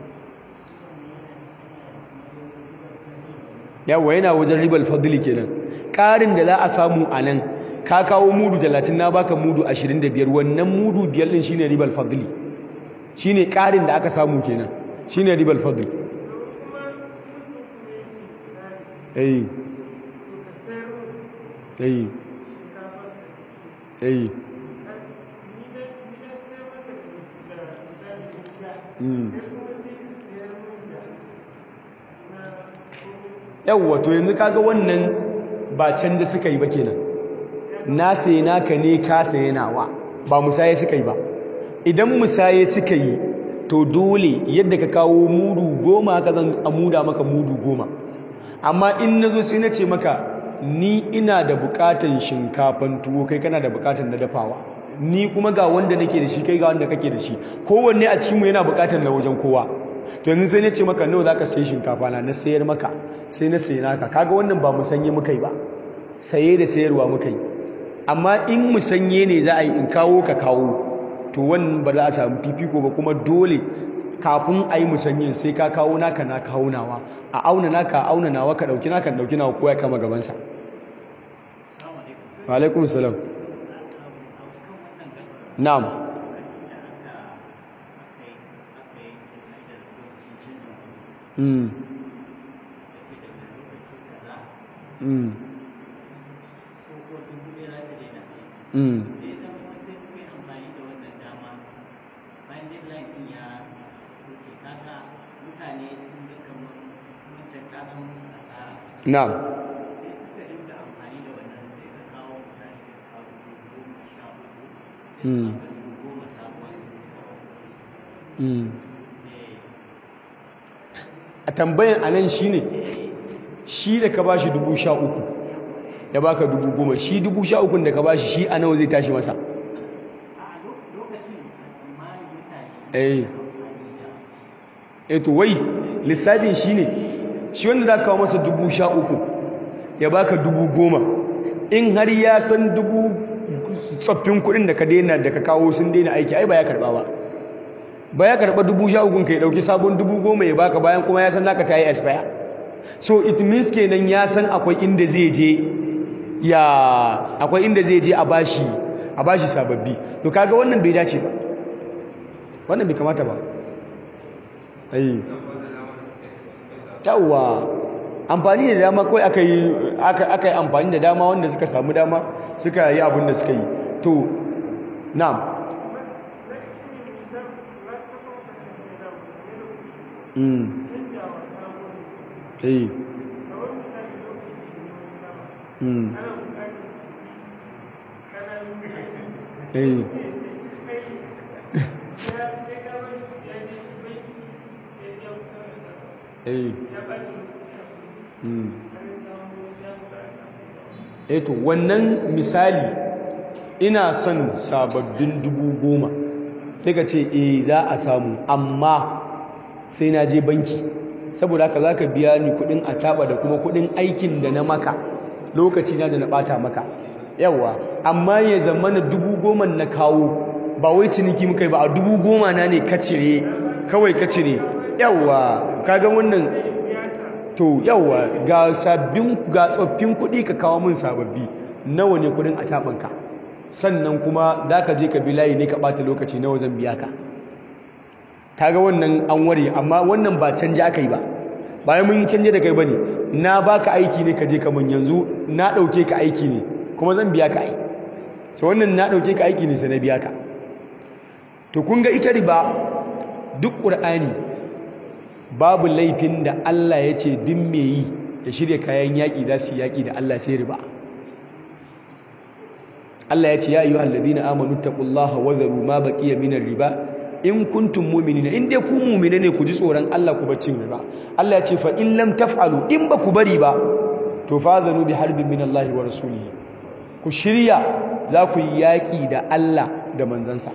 yawa yana wajen ribal fadli kenan ƙarin da za a samu a nan ka kawo mudu 30 na baka mudu 25 wannan mudu biyar din shine ribal fadli shine ƙarin da aka samu kenan shine ribal fadli eh eh eh mm yawwa to yanzu kaga wannan ba canja suka yi ba kenan na sayi naka ne ka sayi nawa ba musaye suka yi ba idan musaye suka yi to dole yadda ka kawo mudu goma haka zan amuda maka mudu goma amma in na zo sai na ce maka ni ina da bukatan shinkafan tuwo kai kana da bukatan na dafawa ni kuma ga wanda nake da shi kai ga wanda kake da shi kowanne a cikinmu yana bukatar na wajen kowa to yanzu sai na ce maka nawa zaka sayi shinkafa na na sayar maka sai na sayi naka kaga wannan ba musanye muka yi ba saye da sayarwa muka yi amma in musanye ne za a yi in kawo ka kawo to wannan ba za a samu fifiko ba kuma dole kafin a yi musanyen sai ka kawo naka na kawo nawa a auna naka a auna nawa ka ɗauki naka ɗauki nawa kowa ya kama gabansa alaikum salam na'am mm mm mm na'am mm mm a tambayan anan shine shi da ka bashi dubu sha uku ya baka dubu goma shi dubu sha ukun da ka bashi shi a nawa zai tashi masa eh eto wai lissafin shi ne shi wanda za kawo masa dubu sha uku ya baka dubu goma in har ya san dubu tsoffin kudin da ka daina da ka kawo sun daina aiki ai ba ya karba ba ba ya karba dubu sha ukun ka ya dauki sabon dubu goma ya baka bayan kuma ya san naka ta yi expire so it means kenan ya san akwai inda zai je ya akwai inda zai je a bashi a bashi sababbi to kaga wannan bai dace ba wannan bai kamata ba ai yawwa amfani da dama kawai aka yi aka yi amfani da dama wanda suka samu dama suka yi abin da suka yi to na'am mm eh mm eh eh eto wannan misali ina son sababbin dubu goma sai ka ce eh za a samu amma sai na je banki saboda haka za ka biya ni kudin a da kuma kudin aikin da na maka lokaci na da na bata maka yawa amma ya zama na dubu goma na kawo ba wai ciniki muka yi ba a dubu goma na ne ka cire kawai ka cire yawa kaga wannan to yawa ga sabbin ga tsoffin kuɗi ka kawo min sababbi nawa ne kuɗin a tabanka sannan kuma za ka je ka bi layi ne ka ɓata lokaci nawa zan biya ka kaga wannan an ware amma wannan ba canje aka yi ba bayan mun yi canje da kai bane na baka aiki ne ka je ka mun yanzu na ɗauke ka aiki ne kuma zan biya ka ai so wannan na ɗauke ka aiki ne sai na biya ka to kun ga ita riba duk ƙur'ani babu laifin da Allah ya ce din me yi ya shirya kayan yaƙi za su yaƙi da Allah sai riba Allah ya ce ya ayyuhal ladina amanu taqullaha wa dharu ma baqiya minar riba in kuntum mu'minina in dai ku mu'mine ne ku ji tsoron Allah ku bacin riba Allah ya ce fa in lam taf'alu in ba ku bari ba to fazanu bi harbin min Allah wa rasulihi ku shirya za ku yi yaƙi da Allah da manzansa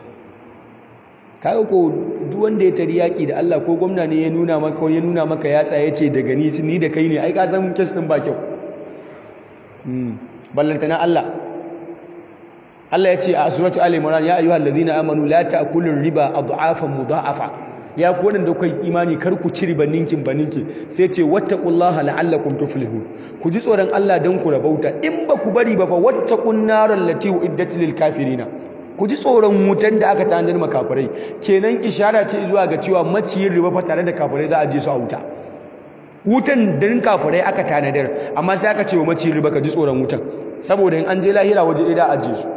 kaga ko duk wanda ya tari yaki da Allah ko gwamna ne ya nuna maka ya nuna maka ya tsaye ce daga ni ni da kai ne ai ka san kes din ba kyau mm ballantana Allah Allah ya ce a suratu ali imran ya ayyuhal ladina amanu la ta'kulu riba adhafan mudha'afa ya ku wadanda kai imani kar ku ci riba ninkin baninki sai ce wattaqullaha la'allakum tuflihun ku ji tsoron Allah dan ku rabauta in ba ku bari ba fa wattaqun naral lati uiddat lil kafirina ku ji tsoron wutan da aka tanadar makafirai kenan ishara ce zuwa ga cewa maciyin riba fa tare da kafirai za a je su a wuta wutan dan kafirai aka tanadar amma sai aka ce wa maciyin riba ka ji tsoron wutan saboda in an je lahira waje ɗaya da aje su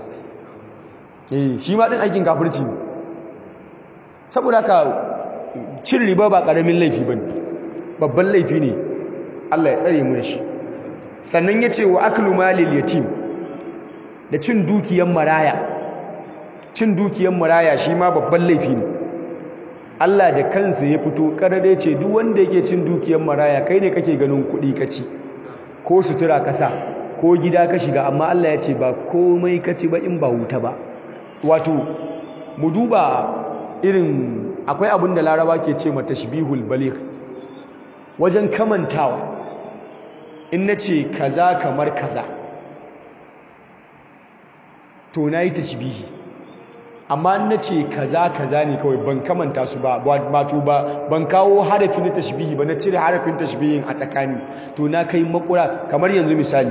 eh shi ma din aikin kafirci ne saboda haka cin riba ba karamin laifi bane babban laifi ne Allah ya tsare mu da shi sannan ya ce wa aklu malil yatim da cin dukiyar maraya cin dukiyar maraya shi ma babban laifi ne Allah da kansa ya fito karare ce duk wanda yake cin dukiyar maraya kai ne kake ganin kuɗi kaci ko sutura kasa ko ko gida ka shiga amma Allah ya ce ba komai ka ci ba in ba wuta ba wato mu duba irin akwai abin da laraba ke ce mata shibihul baligh wajen kamantawa in na ce kaza kamar kaza to na yi tashbihi amma in na ce kaza kaza ne kawai ban kamanta su ba wato ba ban kawo harafi na tashbihi ba na cire harafin tashbihin a tsakani to na kai makura kamar yanzu misali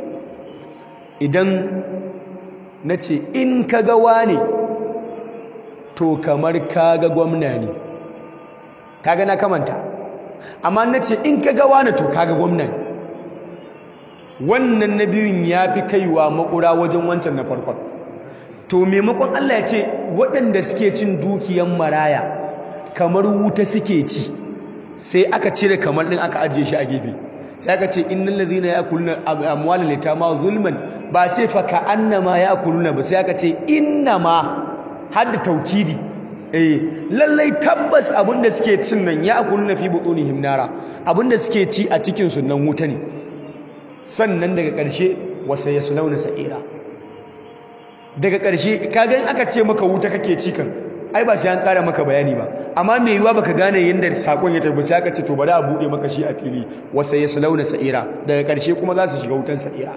idan na ce in ka ga wane to kamar ka ga gwamna ne kaga na kamanta amma na ce in ka ga wane to ka ga gwamna ne wannan na biyun ya fi kaiwa makura wajen wancan na farkon to maimakon Allah ya ce waɗanda suke cin dukiyan maraya kamar wuta suke ci sai aka cire kamar ɗin aka ajiye shi a gefe sai aka ce innal ladhina ya'kuluna amwalal yatama zulman ba ce fa ka annama ya'kuluna ba sai aka ce innama hadda taukidi eh lallai tabbas abinda suke cin nan ya'kuluna fi butunihim nara abinda suke ci a cikin su nan wuta ne sannan daga ƙarshe wasa yaslawna sa'ira daga ƙarshe kaga in aka ce maka wuta kake ci kan ai ba sai an ƙara maka bayani ba amma mai yiwuwa baka gane yadda sakon ya tafi sai aka ce to bari a buɗe maka shi a fili wasa ya sulauna sa'ira daga ƙarshe kuma za su shiga wutan sa'ira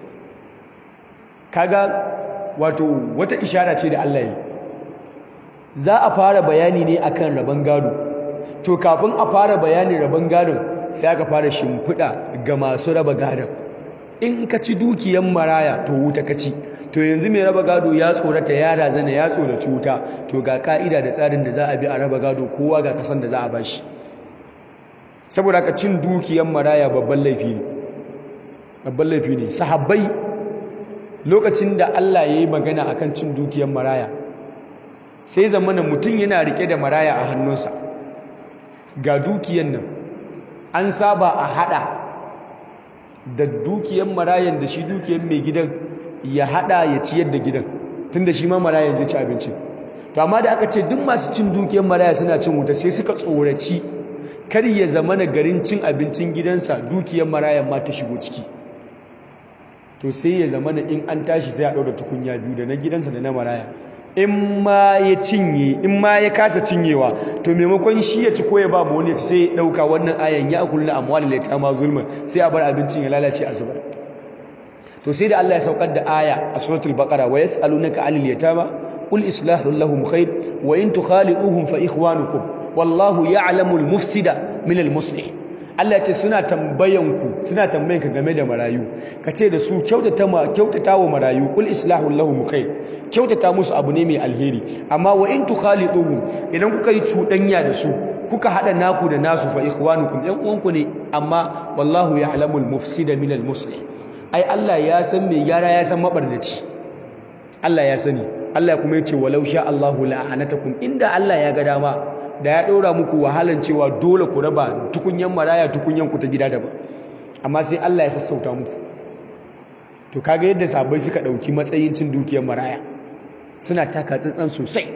kaga wato wata ishara ce da Allah yi za a fara bayani ne akan rabon gado to kafin a fara bayanin rabon gadon sai aka fara shimfiɗa ga masu raba gadon in ka ci dukiyan maraya to wuta ka ci to yanzu mai raba gado ya tsorata ya razana ya tsoraci wuta to ga ka'ida da tsarin da za a bi a raba gado kowa ga kasan da za a bashi saboda ka cin dukiyan maraya babban laifi ne babban laifi ne sahabbai lokacin da Allah ya yi magana akan cin dukiyan maraya sai zamana mutum yana rike da maraya a hannunsa ga dukiyan nan an saba a hada da dukiyan marayan da shi dukiyan mai gidan ya hada ya ciyar da gidan tunda shi ma maraya zai ci abinci to amma da aka ce duk masu cin dukiyar maraya suna cin wuta sai suka tsoraci kar ya zama na garin cin abincin gidansa dukiyar maraya ma ta shigo ciki to sai ya zama na in an tashi sai a ɗaura tukunya biyu da na gidansa da na maraya in ma ya cinye in ma ya kasa cinyewa to maimakon shi ya ci ko ya ba mu wani sai ya ɗauka wannan ayan ya kullu amwalil yatama zulman sai a bar abincin ya lalace a zubar to sai da Allah ya saukar da aya a suratul baqara wa yas'alunaka 'anil yatama qul islahu lahum khair wa in tukhaliquhum fa ikhwanukum wallahu ya'lamu al-mufsida min al-muslih Allah ce suna tambayan ku suna tambayan ka game da marayu kace da su kyautata ma kyautata wa marayu qul islahu lahum khair kyautata musu abu ne mai alheri amma wa in tukhaliquhum idan kuka yi cudanya da su kuka hada naku da nasu fa ikhwanukum yan uwanku ne amma wallahu ya'lamu al-mufsida min al-muslih ai Allah ya san mai gyara ya san mabarnaci Allah ya sani Allah kuma ya ce walau sha Allahu la'anatakum inda Allah ya ga dama da ya ɗora muku wahalan cewa dole ku raba tukunyan maraya tukunyan ku ta gida daban amma sai Allah ya sassauta muku to kaga yadda sabai suka ɗauki matsayin cin dukiyar maraya suna taka tsantsan sosai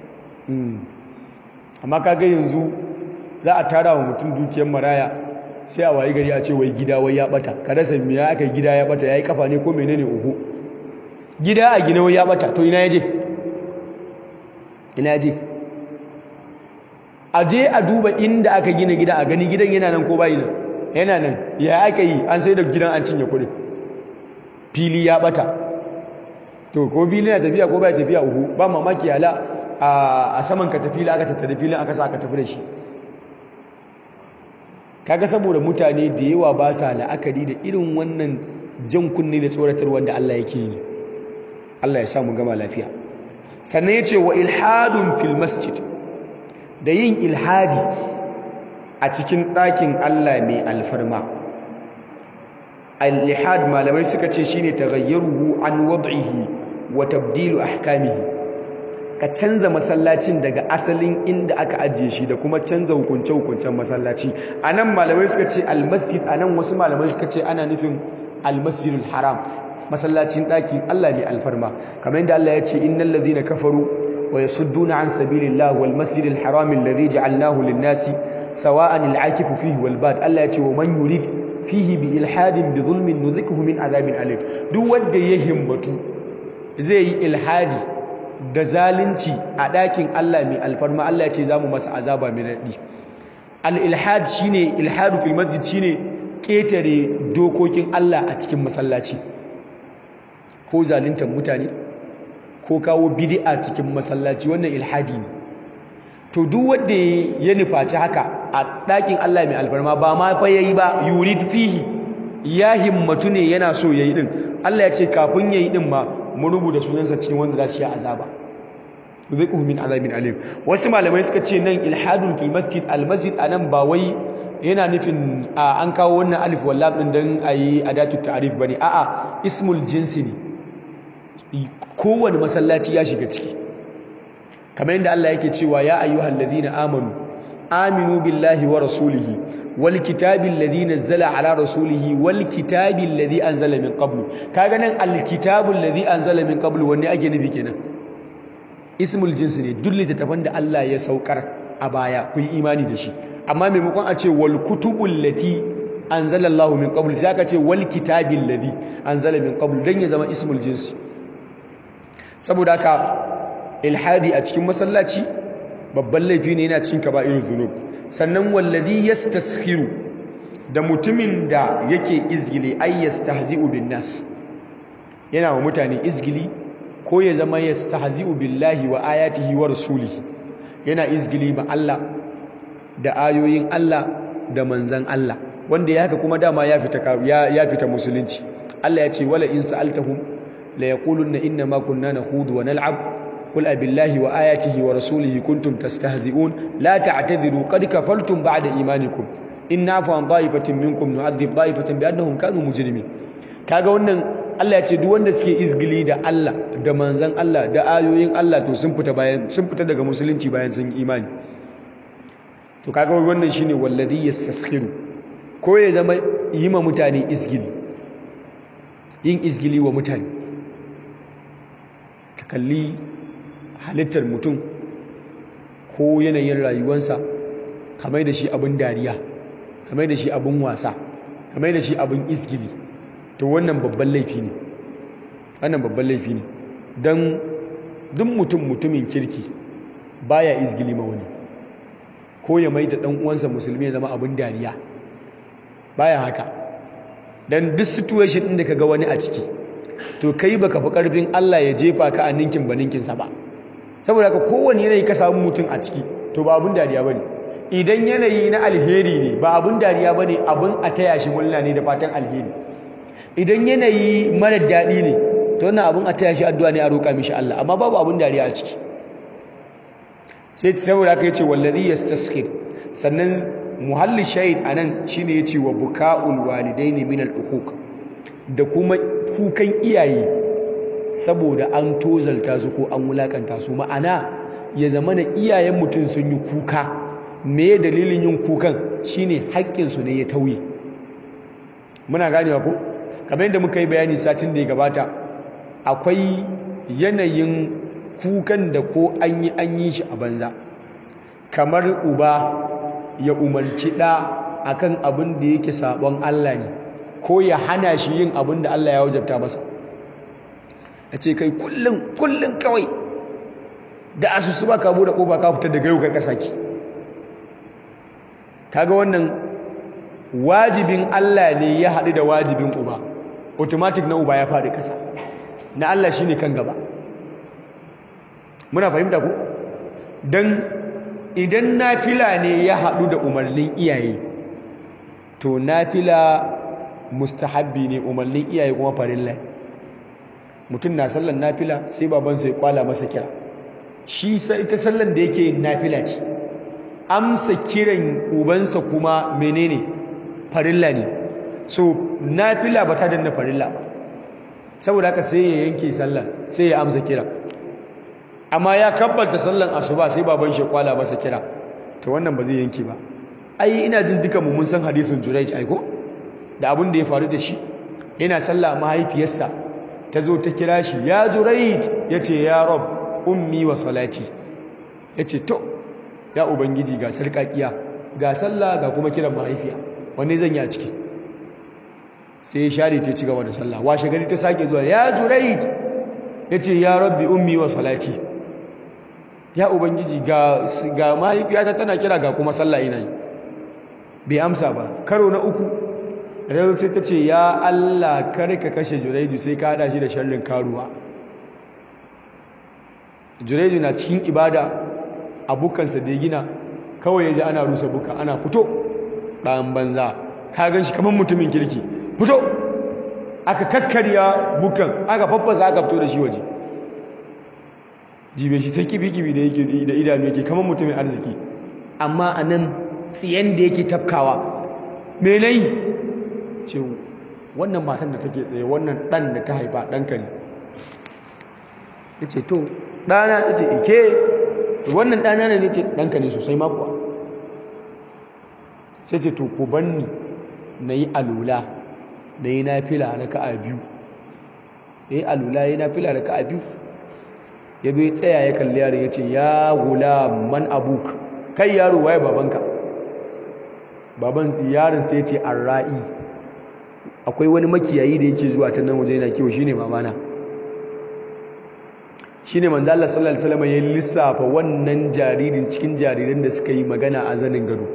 amma kaga yanzu za a tara wa mutum dukiyar maraya sai a wayi gari a ce wai gida wai ya bata ka rasa me ya aka gida ya bata yayi kafa ne ko menene oho gida a gina wai ya bata to ina yaje ina yaje a je a duba inda aka gina gida a gani gidan yana nan ko bai nan yana nan ya aka yi an sai da gidan an cinye kuɗi fili ya bata to ko fili na tafiya ko bai tafiya oho ba mamaki hala a saman ka tafi aka tattare filin aka sa aka tafi da shi kaga saboda mutane da yawa ba sa la'akari da irin wannan jan kunne da tsoratar wanda Allah yake yi Allah ya samu gama lafiya sannan yace wa ilhadun fil masjid da yin ilhadi a cikin ɗakin Allah mai alfarma al-ilhad malamai suka ce shine taghayyaruhu an wad'ihi wa tabdilu ahkamihi ka canza masallacin daga asalin inda aka ajiye shi da kuma canza hukunce-hukuncen masallaci a nan malamai suka ce almasjid a nan wasu malamai suka ce ana nufin almasjidul haram masallacin ɗakin Allah mai alfarma kamar yadda Allah ya ce innal ladhina kafaru wa yasudduna an sabilillah wal masjidil haram alladhi ja'alnahu lin-nasi sawa'an al-akifu fihi wal bad Allah ya ce wa man yurid fihi bi ilhadin bi zulmin nuzikuhu min azabin alim duk wanda ya himmatu zai yi ilhadi da zalunci a ɗakin Allah mai alfarma Allah ya ce za mu masa azaba mai raɗi al-ilhad shine ilhadu fil masjid shine ƙetare dokokin Allah a cikin masallaci ko zaluntar mutane ko kawo bid'a cikin masallaci wannan ilhadi ne to duk wanda ya nufaci haka a ɗakin Allah mai alfarma ba ma fa yayi ba yurid fihi ya himmatu ne yana so yayi din Allah ya ce kafin yayi din ma mun rubuta sunansa cikin wanda za su yi azaba yuziquhu min azabin alim wasu malamai suka ce nan ilhadun fil masjid al masjid anan ba wai yana nufin an kawo wannan alif wal lam din dan ayi adatu ta'rif bane a'a ismul jinsi ne kowane masallaci ya shiga ciki kamar yadda Allah yake cewa ya ayyuhal ladina amanu aminu billahi wa rasulihi wal kitabi alladhi nazzala ala rasulihi wal kitabi alladhi anzala min qablu kaga nan al kitabu alladhi anzala min qablu wanne ake nufi kenan ismul jinsi ne duk littattafan da Allah ya saukar a baya ku yi imani da shi amma maimakon a ce wal kutubul lati anzala Allah min qablu sai aka ce wal kitabi alladhi anzala min qablu dan ya zama ismul jinsi saboda haka ilhadi a cikin masallaci babban laifi ne yana cikin kaba'irul dhunub sannan wallazi yastaskhiru da mutumin da yake izgili ay yastahzi'u bin nas yana wa mutane izgili ko ya zama yastahzi'u billahi wa ayatihi wa rasulihi yana izgili ma Allah da ayoyin Allah da manzan Allah wanda ya haka kuma dama ya fita ya fita musulunci Allah ya ce wala in sa'altahum la yaquluna inna ma kunna nakhudu wa nal'ab قل أبالله وآياته ورسوله كنتم تستهزئون لا تعتذروا قد كفرتم بعد إيمانكم إن نعفو عن طائفة منكم نعذب طائفة بأنهم كانوا مجرمين kaga wannan Allah ya ce duk wanda suke izgili da Allah da manzon Allah da ayoyin Allah to sun fita bayan sun fita daga musulunci bayan sun imani to kaga wannan shine wallazi yastaskhiru ko ya zama yi ma mutane izgili yin izgili wa mutane ka kalli halittar mutum ko yanayin rayuwansa kamar da shi abin dariya kamar da shi abin wasa kamar da shi abin isgili to wannan babban laifi ne wannan babban laifi ne don duk mutum mutumin kirki baya isgili ma wani ko ya mai da ɗan uwansa musulmi ya zama abin dariya baya haka don duk situation ɗin da ka ga wani a ciki to kai baka fi ƙarfin Allah ya jefa ka a ninkin ba ninkinsa ba saboda haka kowane yanayi ka samu mutum a ciki to ba abin dariya bane idan yanayi na alheri ne ba abin dariya bane abin a taya shi murna ne da fatan alheri idan yanayi mara daɗi ne to wannan abin a taya shi addu'a ne a roƙa mishi Allah amma babu abin dariya a ciki sai saboda haka yace wallazi yastaskhir sannan muhalli shahid anan shine yace wa buka'ul walidaini min al-uquq da kuma kukan iyaye saboda an tozalta su ko an wulakanta su ma'ana ya zama na iyayen mutum sun yi kuka me dalilin yin kukan shine haƙƙinsu ne ya tauye muna ganewa ko kamar yadda muka yi bayani satin da ya gabata akwai yanayin kukan da ko an yi an yi shi a banza kamar uba ya umarci ɗa akan abin da yake sabon Allah ne ko ya hana shi yin abin da Allah ya wajabta masa a ce kai kullum kullum kawai da asusu ba ka bude kofa ka fitar da gayo ka kasaki kaga wannan wajibin Allah ne ya haɗu da wajibin uba automatic na uba ya faɗi ƙasa na Allah shine kan gaba muna fahimta ku dan idan nafila ne ya haɗu da umarnin iyaye to nafila mustahabbi ne umarnin iyaye kuma farilla mutum na sallan nafila sai babansa ya kwala masa kira shi ita sallan da yake nafila ce amsa kiran ubansa kuma menene farilla ne so nafila ba ta danna farilla ba saboda haka sai ya yanke sallan sai ya amsa kira amma ya kabbata sallan asuba sai baban shi kwala masa kira to wannan ba zai yanke ba ai ina jin dukan mu mun san hadisin Jurayj aiko da abin da ya faru da shi yana sallah mahaifiyarsa ta zo ta kira shi ya Jurayj yace ya rab ummi wa salati yace to ya ubangiji ga sarkakiya ga sallah ga kuma kiran mahaifiya wanne zan yi a ciki sai ya share ta ci gaba da sallah washe gari ta sake zuwa ya juraid ya ce ya rabbi ummi wa salati ya ubangiji ga ga mahaifiyata tana kira ga kuma sallah ina yi bai amsa ba karo na uku rai sai ta ce ya Allah kar ka kashe juraidu sai ka hada shi da sharrin karuwa juraidu na cikin ibada abokansa da ya gina kawai ya ji ana rusa buka ana fito ɗan banza ka gan shi kamar mutumin kirki fito aka kakkarya bukan aka faffasa aka fito da shi waje jibe shi sai kibi-kibi da yake da idanu yake kamar mutumin arziki amma a nan tsiyan da yake tafkawa menai ce wannan matan da take tsaye wannan ɗan da ta haifa ɗanka ne ya ce to ɗana ta ce ike wannan ɗana ne ce ɗanka ne sosai makuwa sai ce to ku banni na yi alula na yi na fila na ka'a biyu ya yi alula ya yi na fila na ka'a biyu ya zo ya tsaya ya kalli yaron ya ce ya hula man abuk kai yaro waye babanka baban yaron sai ya ce arra'i akwai wani makiyayi da yake zuwa ta nan waje yana kiwo shine babana shine manzo Allah sallallahu alaihi wasallam ya lissafa wannan jaririn cikin jariran da suka yi magana a zanin gado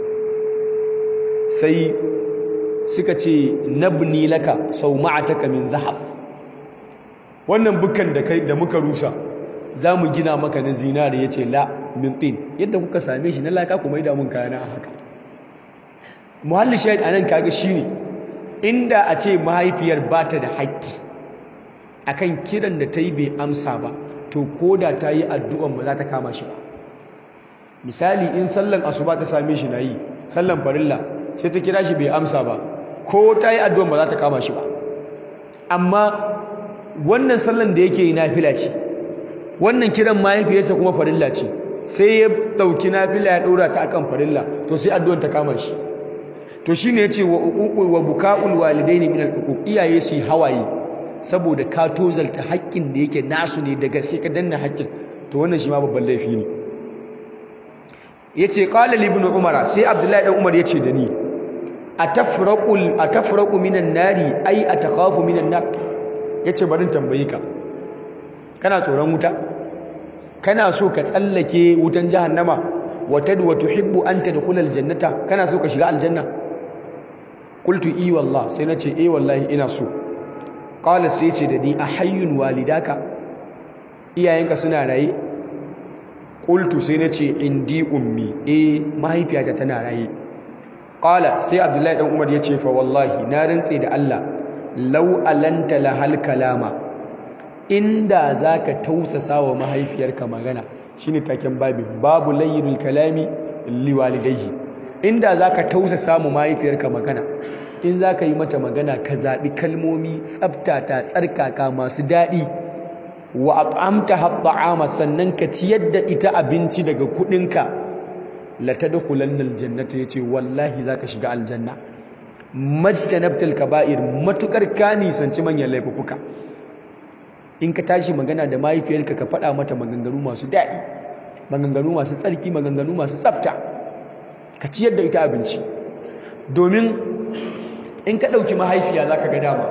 sai suka ce nabni laka sauma'ataka min zahab wannan bukan da kai da muka rusa zamu gina maka na zinare yace la min tin yadda kuka same shi na laka kuma ida mun kayana a haka muhalli shahid anan kaga shine inda a ce mahaifiyar bata da haƙƙi akan kiran da ta yi bai amsa ba to koda ta yi addu'an ba za ta kama shi ba misali in sallan asuba ta same shi na yi sallan farilla sai ta kira shi bai amsa ba ko ta yi addu'an ba za ta kama shi ba amma wannan sallan da yake yi nafila ce wannan kiran mahaifiyarsa kuma farilla ce sai ya ɗauki nafila ya ɗora ta akan farilla to sai addu'an ta kama shi to shine yace wa uququl wa buka'ul walidaini min al iyaye su hawaye saboda ka tozalta haƙƙin da yake nasu ne daga sai ka danna haƙƙin to wannan shi ma babban laifi ne yace qala li ibn umara sai abdullahi dan umar yace da ni atafraqul atafraqu minan nari ay atakhafu minan nar yace barin tambayi ka kana tsoron wuta kana so ka tsallake wutan jahannama wa tadwa tuhibbu an tadkhula aljannata kana so ka shiga aljanna qultu i wallah sai nace eh wallahi ina so qala sai ce da ni ahayyun walidaka iyayenka suna raye qultu sai nace indi ummi eh mahaifiyata tana raye qala sai abdullahi dan umar yace fa wallahi na rantse da Allah law alanta lahal kalama inda zaka tausasa wa mahaifiyarka magana shine taken babin babu layyinul kalami liwalidayhi inda zaka tausasa mu mahaifiyarka magana in zaka yi mata magana ka zabi kalmomi tsaftata tsarkaka masu dadi wa at'amta hat'ama sannan ka ciyar da ita abinci daga kudinka la tadkhulanna aljannata yace wallahi zaka shiga aljanna majtanabtal kaba'ir matukar ka nisanci manyan laifuka in ka tashi magana da mahaifiyarka ka faɗa mata maganganu masu daɗi maganganu masu tsarki maganganu masu tsafta ka ciyar da ita abinci domin in ka ɗauki mahaifiya za ka ga dama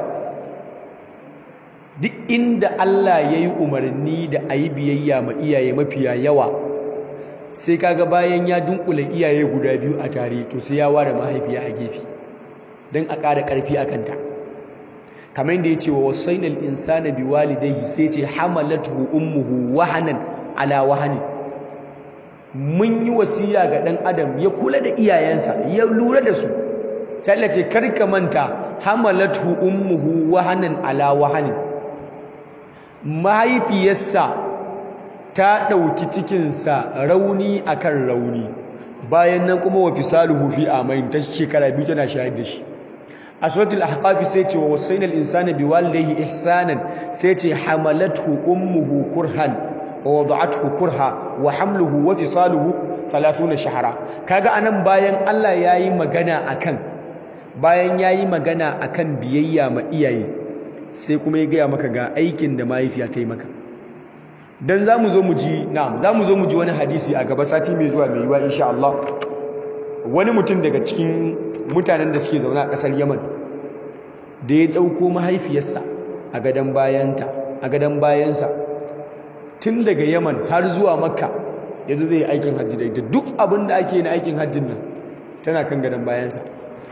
duk inda Allah ya yi umarni da a yi biyayya ma iyaye mafiya yawa sai kaga bayan ya dunkule iyaye guda biyu a tare to sai ya ware mahaifiya a gefe don a ƙara ƙarfi a kanta kamar yadda ya ce wa wasainal insana bi walidayhi sai ce hamalatuhu ummuhu wahanan ala wahani mun yi wasiya ga ɗan adam ya kula da iyayensa ya lura da su sai Allah ce karka manta hamalatuhu ummuhu wahanan ala wahani mahaifiyarsa ta ɗauki cikinsa rauni akan rauni bayan nan kuma wa fisaluhu fi amain ta shekara biyu tana shayar da shi a suratul ahqaf sai ce wa wasaina al-insana biwalidayhi ihsanan sai ce hamalathu ummuhu kurhan wa wada'athu kurha wa hamluhu wa fisaluhu 30 shahra kaga anan bayan Allah yayi magana akan bayan yayi magana akan biyayya ma iyaye sai kuma ya gaya maka ga aikin da mahaifiya ta yi maka dan zamu zo mu ji na'am zamu zo mu ji wani hadisi a gaba sati mai zuwa mai yiwa insha Allah wani mutum daga cikin mutanen da suke zaune a ƙasar Yaman da ya ɗauko mahaifiyarsa a gadon bayanta a gadon bayansa tun daga yaman har zuwa makka ya zo zai yi aikin hajji da ita duk abin da ake na aikin hajjin nan tana kan gadon bayansa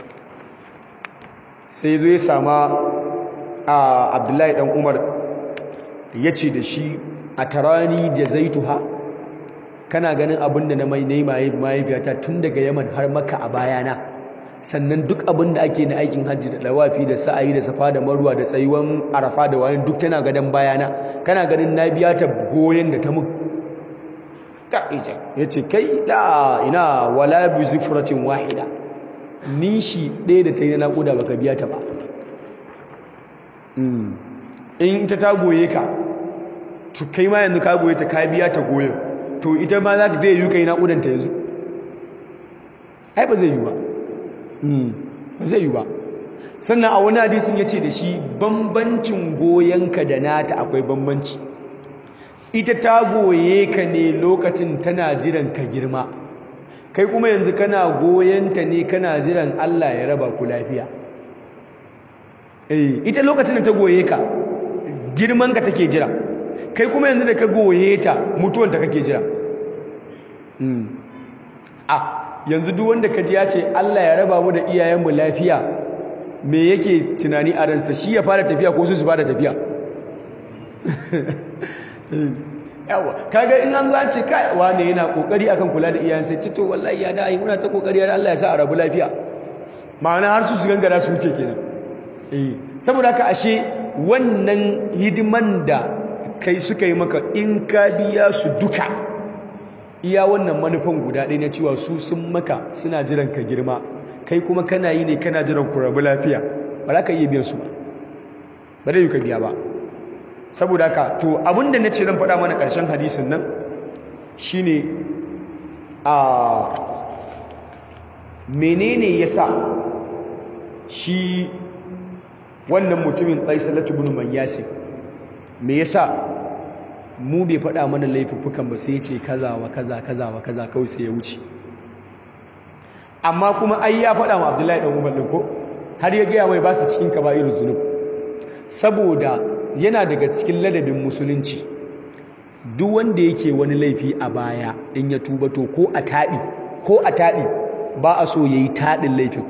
sai zo ya sama a abdullahi dan umar ya ce da shi a tarani jazaituha kana ganin abin da na mai mahaifiyata tun daga yaman har maka a bayana sannan duk abin da ake na aikin hajji da dawafi da sa'ayi da safa da marwa da tsayuwan arafa da wani duk tana gadon bayana kana ganin na biya ta goyon da ta mun ya ce kai la ina wala bi zufratin wahida nishi ɗaya da ta yi na naƙuda baka biya ta ba in ita ta goye ka to kai ma yanzu ka goye ta ka biya ta goyon to ita ma za ka zai yi kai naƙudanta yanzu ai ba zai yi ba ba zai yi ba sannan a wani hadisin ya ce da shi bambancin goyonka da nata akwai bambanci ita ta goye ka ne lokacin tana jiran ka girma kai kuma yanzu kana goyonta ne kana jiran Allah ya raba ku lafiya eh ita lokacin da ta goye ka girman ka take jira kai kuma yanzu da ka goye ta mutuwan ta kake jira a yanzu duk wanda ka ji ya ce Allah ya raba mu da iyayenmu lafiya me yake tunani a ransa shi ya fara tafiya ko su su fara tafiya yawa kaga in an zo an ce kai wane yana kokari akan kula da iyayen sai ce to wallahi ya dai muna ta kokari har Allah ya sa a rabu lafiya ma'ana har su su gangara su wuce kenan eh saboda haka ashe wannan hidiman da kai suka yi maka in ka biya su duka iya wannan manufan guda ɗaya na cewa su sun maka suna jiran ka girma kai kuma kana yi ne kana jiran ku rabu lafiya ba za ka iya biyan su ba ba zai yi ka biya ba saboda haka to abinda na ce zan faɗa mana ƙarshen hadisin nan shine a menene ya sa shi wannan mutumin qaisalatu ibn mayyasi me yasa mu bai faɗa mana laifuffukan ba sai ce kaza wa kaza kaza wa kaza kawai sai ya wuce amma kuma ai ya faɗa ma Abdullahi dan Umar din ko har ya gaya mai ba su cikin kaba'irul zunub saboda yana daga cikin ladabin musulunci duk wanda yake wani laifi a baya in ya tuba to ko a taɗi ko a taɗi ba a so yayi taɗin laifin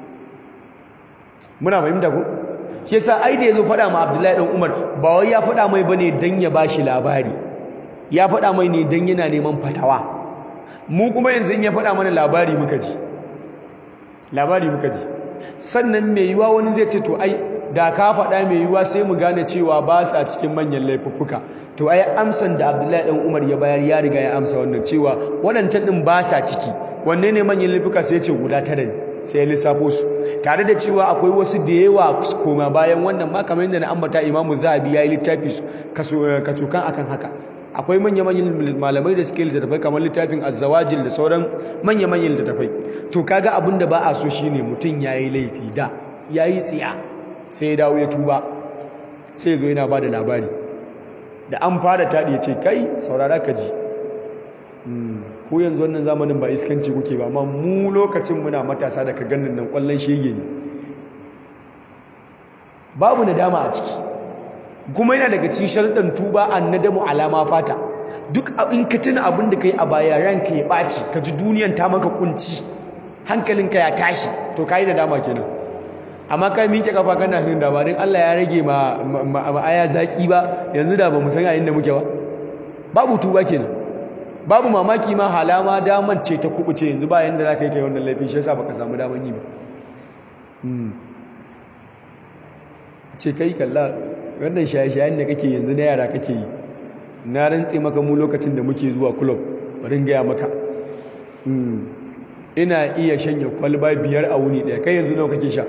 muna fahimta ko shi yasa ai da yazo faɗa ma Abdullahi dan Umar ba wai ya faɗa mai bane dan ya bashi labari ya faɗa mai ne dan yana neman fatawa mu kuma yanzu in ya faɗa mana labari muka ji labari muka ji sannan mai yiwa wani zai ce to ai da ka faɗa mai yiwa sai mu gane cewa ba sa cikin manyan laifuffuka to ai amsan da Abdullahi dan Umar ya bayar ya riga ya amsa wannan cewa waɗancan din ba sa ciki wanne ne manyan laifuka sai ya ce guda tara ne sai ya lissafo su tare da cewa akwai wasu da yawa koma bayan wannan ma kamar yadda na ambata imamu zahabi ya yi littafi kacokan akan haka akwai manya-manyan malamai da suke littattafai kamar littafin azzawajil da sauran manya-manyan littattafai to kaga abin da ba a so shine mutum ya yi laifi da ya yi tsiya sai ya dawo ya tuba sai ya zo yana ba da labari da an fara taɗi ya ce kai saurara ka ji ko yanzu wannan zamanin ba iskanci kuke ba amma mu lokacin muna matasa da ka ganin nan kwallon shege ne babu nadama a ciki kuma yana daga cikin sharuɗan tuba annadamu alama fata duk in ka tuna abin da kai a baya ranka ya ɓaci ka ji duniyan ta maka kunci hankalinka ya tashi to ka yi nadama kenan amma ka miƙe kafa kana hin da ba Allah ya rage ma aya zaki ba yanzu da ba mu san yayin da muke ba babu tuba kenan babu mamaki ma halama daman ce ta kubuce yanzu ba yanda za ka yi kai wannan laifin shi yasa baka samu daman yi ba ce kai kalla wannan shaye-shayen da kake yanzu na yara kake yi na rantse maka mu lokacin da muke zuwa club bari gaya maka ina iya shanya kwalba biyar a wuni ɗaya kai yanzu nawa kake sha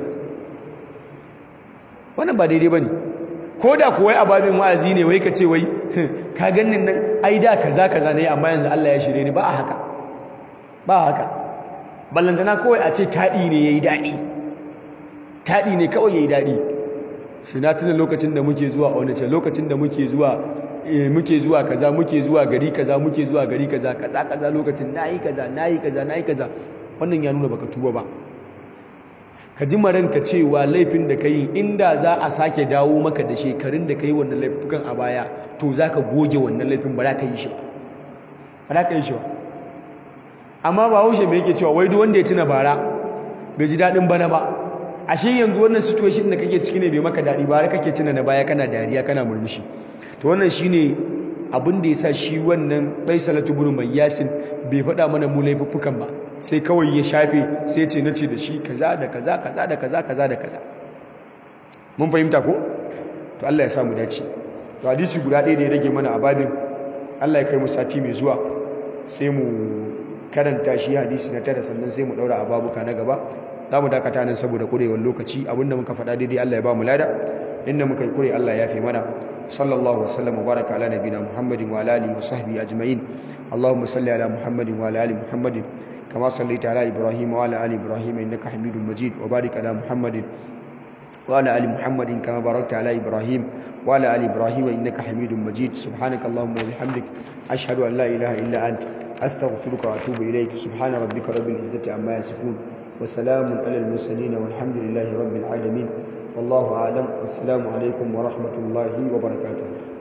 wannan ba daidai ba ne ko da kuwa a babin wa'azi ne wai ka ce wai ka ganin nan ai da kaza kaza ne amma yanzu Allah ya shirye ni ba a haka ba haka ballantana kawai a ce taɗi ne yayi daɗi taɗi ne kawai yayi daɗi shi na tuna lokacin da muke zuwa Onitsha lokacin da muke zuwa muke zuwa kaza muke zuwa gari kaza muke zuwa gari kaza kaza kaza lokacin nayi kaza nayi kaza nayi kaza wannan ya nuna baka tuba ba ka ji maranka cewa laifin da ka yi inda za a sake dawo maka da shekarun da ka yi wannan laifukan a baya to za ka goge wannan laifin ba za ka yi shi ba za ka yi shi ba amma ba haushe mai yake cewa wai duk wanda ya tuna bara bai ji daɗin bana ba ashe yanzu wannan situation da kake ciki ne bai maka daɗi ba kake tuna na baya kana dariya kana murmushi to wannan shine abin da yasa shi wannan Baisalatu ibn Mayyasin bai faɗa mana mu laifuffukan ba sai kawai ya shafe sai ce nace da shi kaza da kaza kaza da kaza kaza da kaza mun fahimta ko to Allah ya sa mu dace to hadisi guda ɗaya da ya rage mana a babin Allah ya kai mu sati mai zuwa sai mu karanta shi hadisi na tara sannan sai mu daura a babuka na gaba za mu dakata nan saboda kurewar lokaci abinda muka faɗa daidai Allah ya ba mu lada inda muka yi kure Allah ya fi mana sallallahu wa sallam wa baraka ala nabina muhammadin wa ala alihi wa sahbihi ajma'in allahumma salli ala muhammadin wa ala ali muhammadin kama sallaita ala ibrahim wa ala ali ibrahim innaka hamidum majid wa barik ala muhammadin وعلى آل محمد كما باركت على إبراهيم وعلى آل إبراهيم إنك حميد مجيد سبحانك اللهم وبحمدك أشهد أن لا إله إلا أنت أستغفرك وأتوب إليك سبحان ربك رب العزة عما يصفون وسلام على المرسلين والحمد لله رب العالمين والله أعلم والسلام عليكم ورحمة الله وبركاته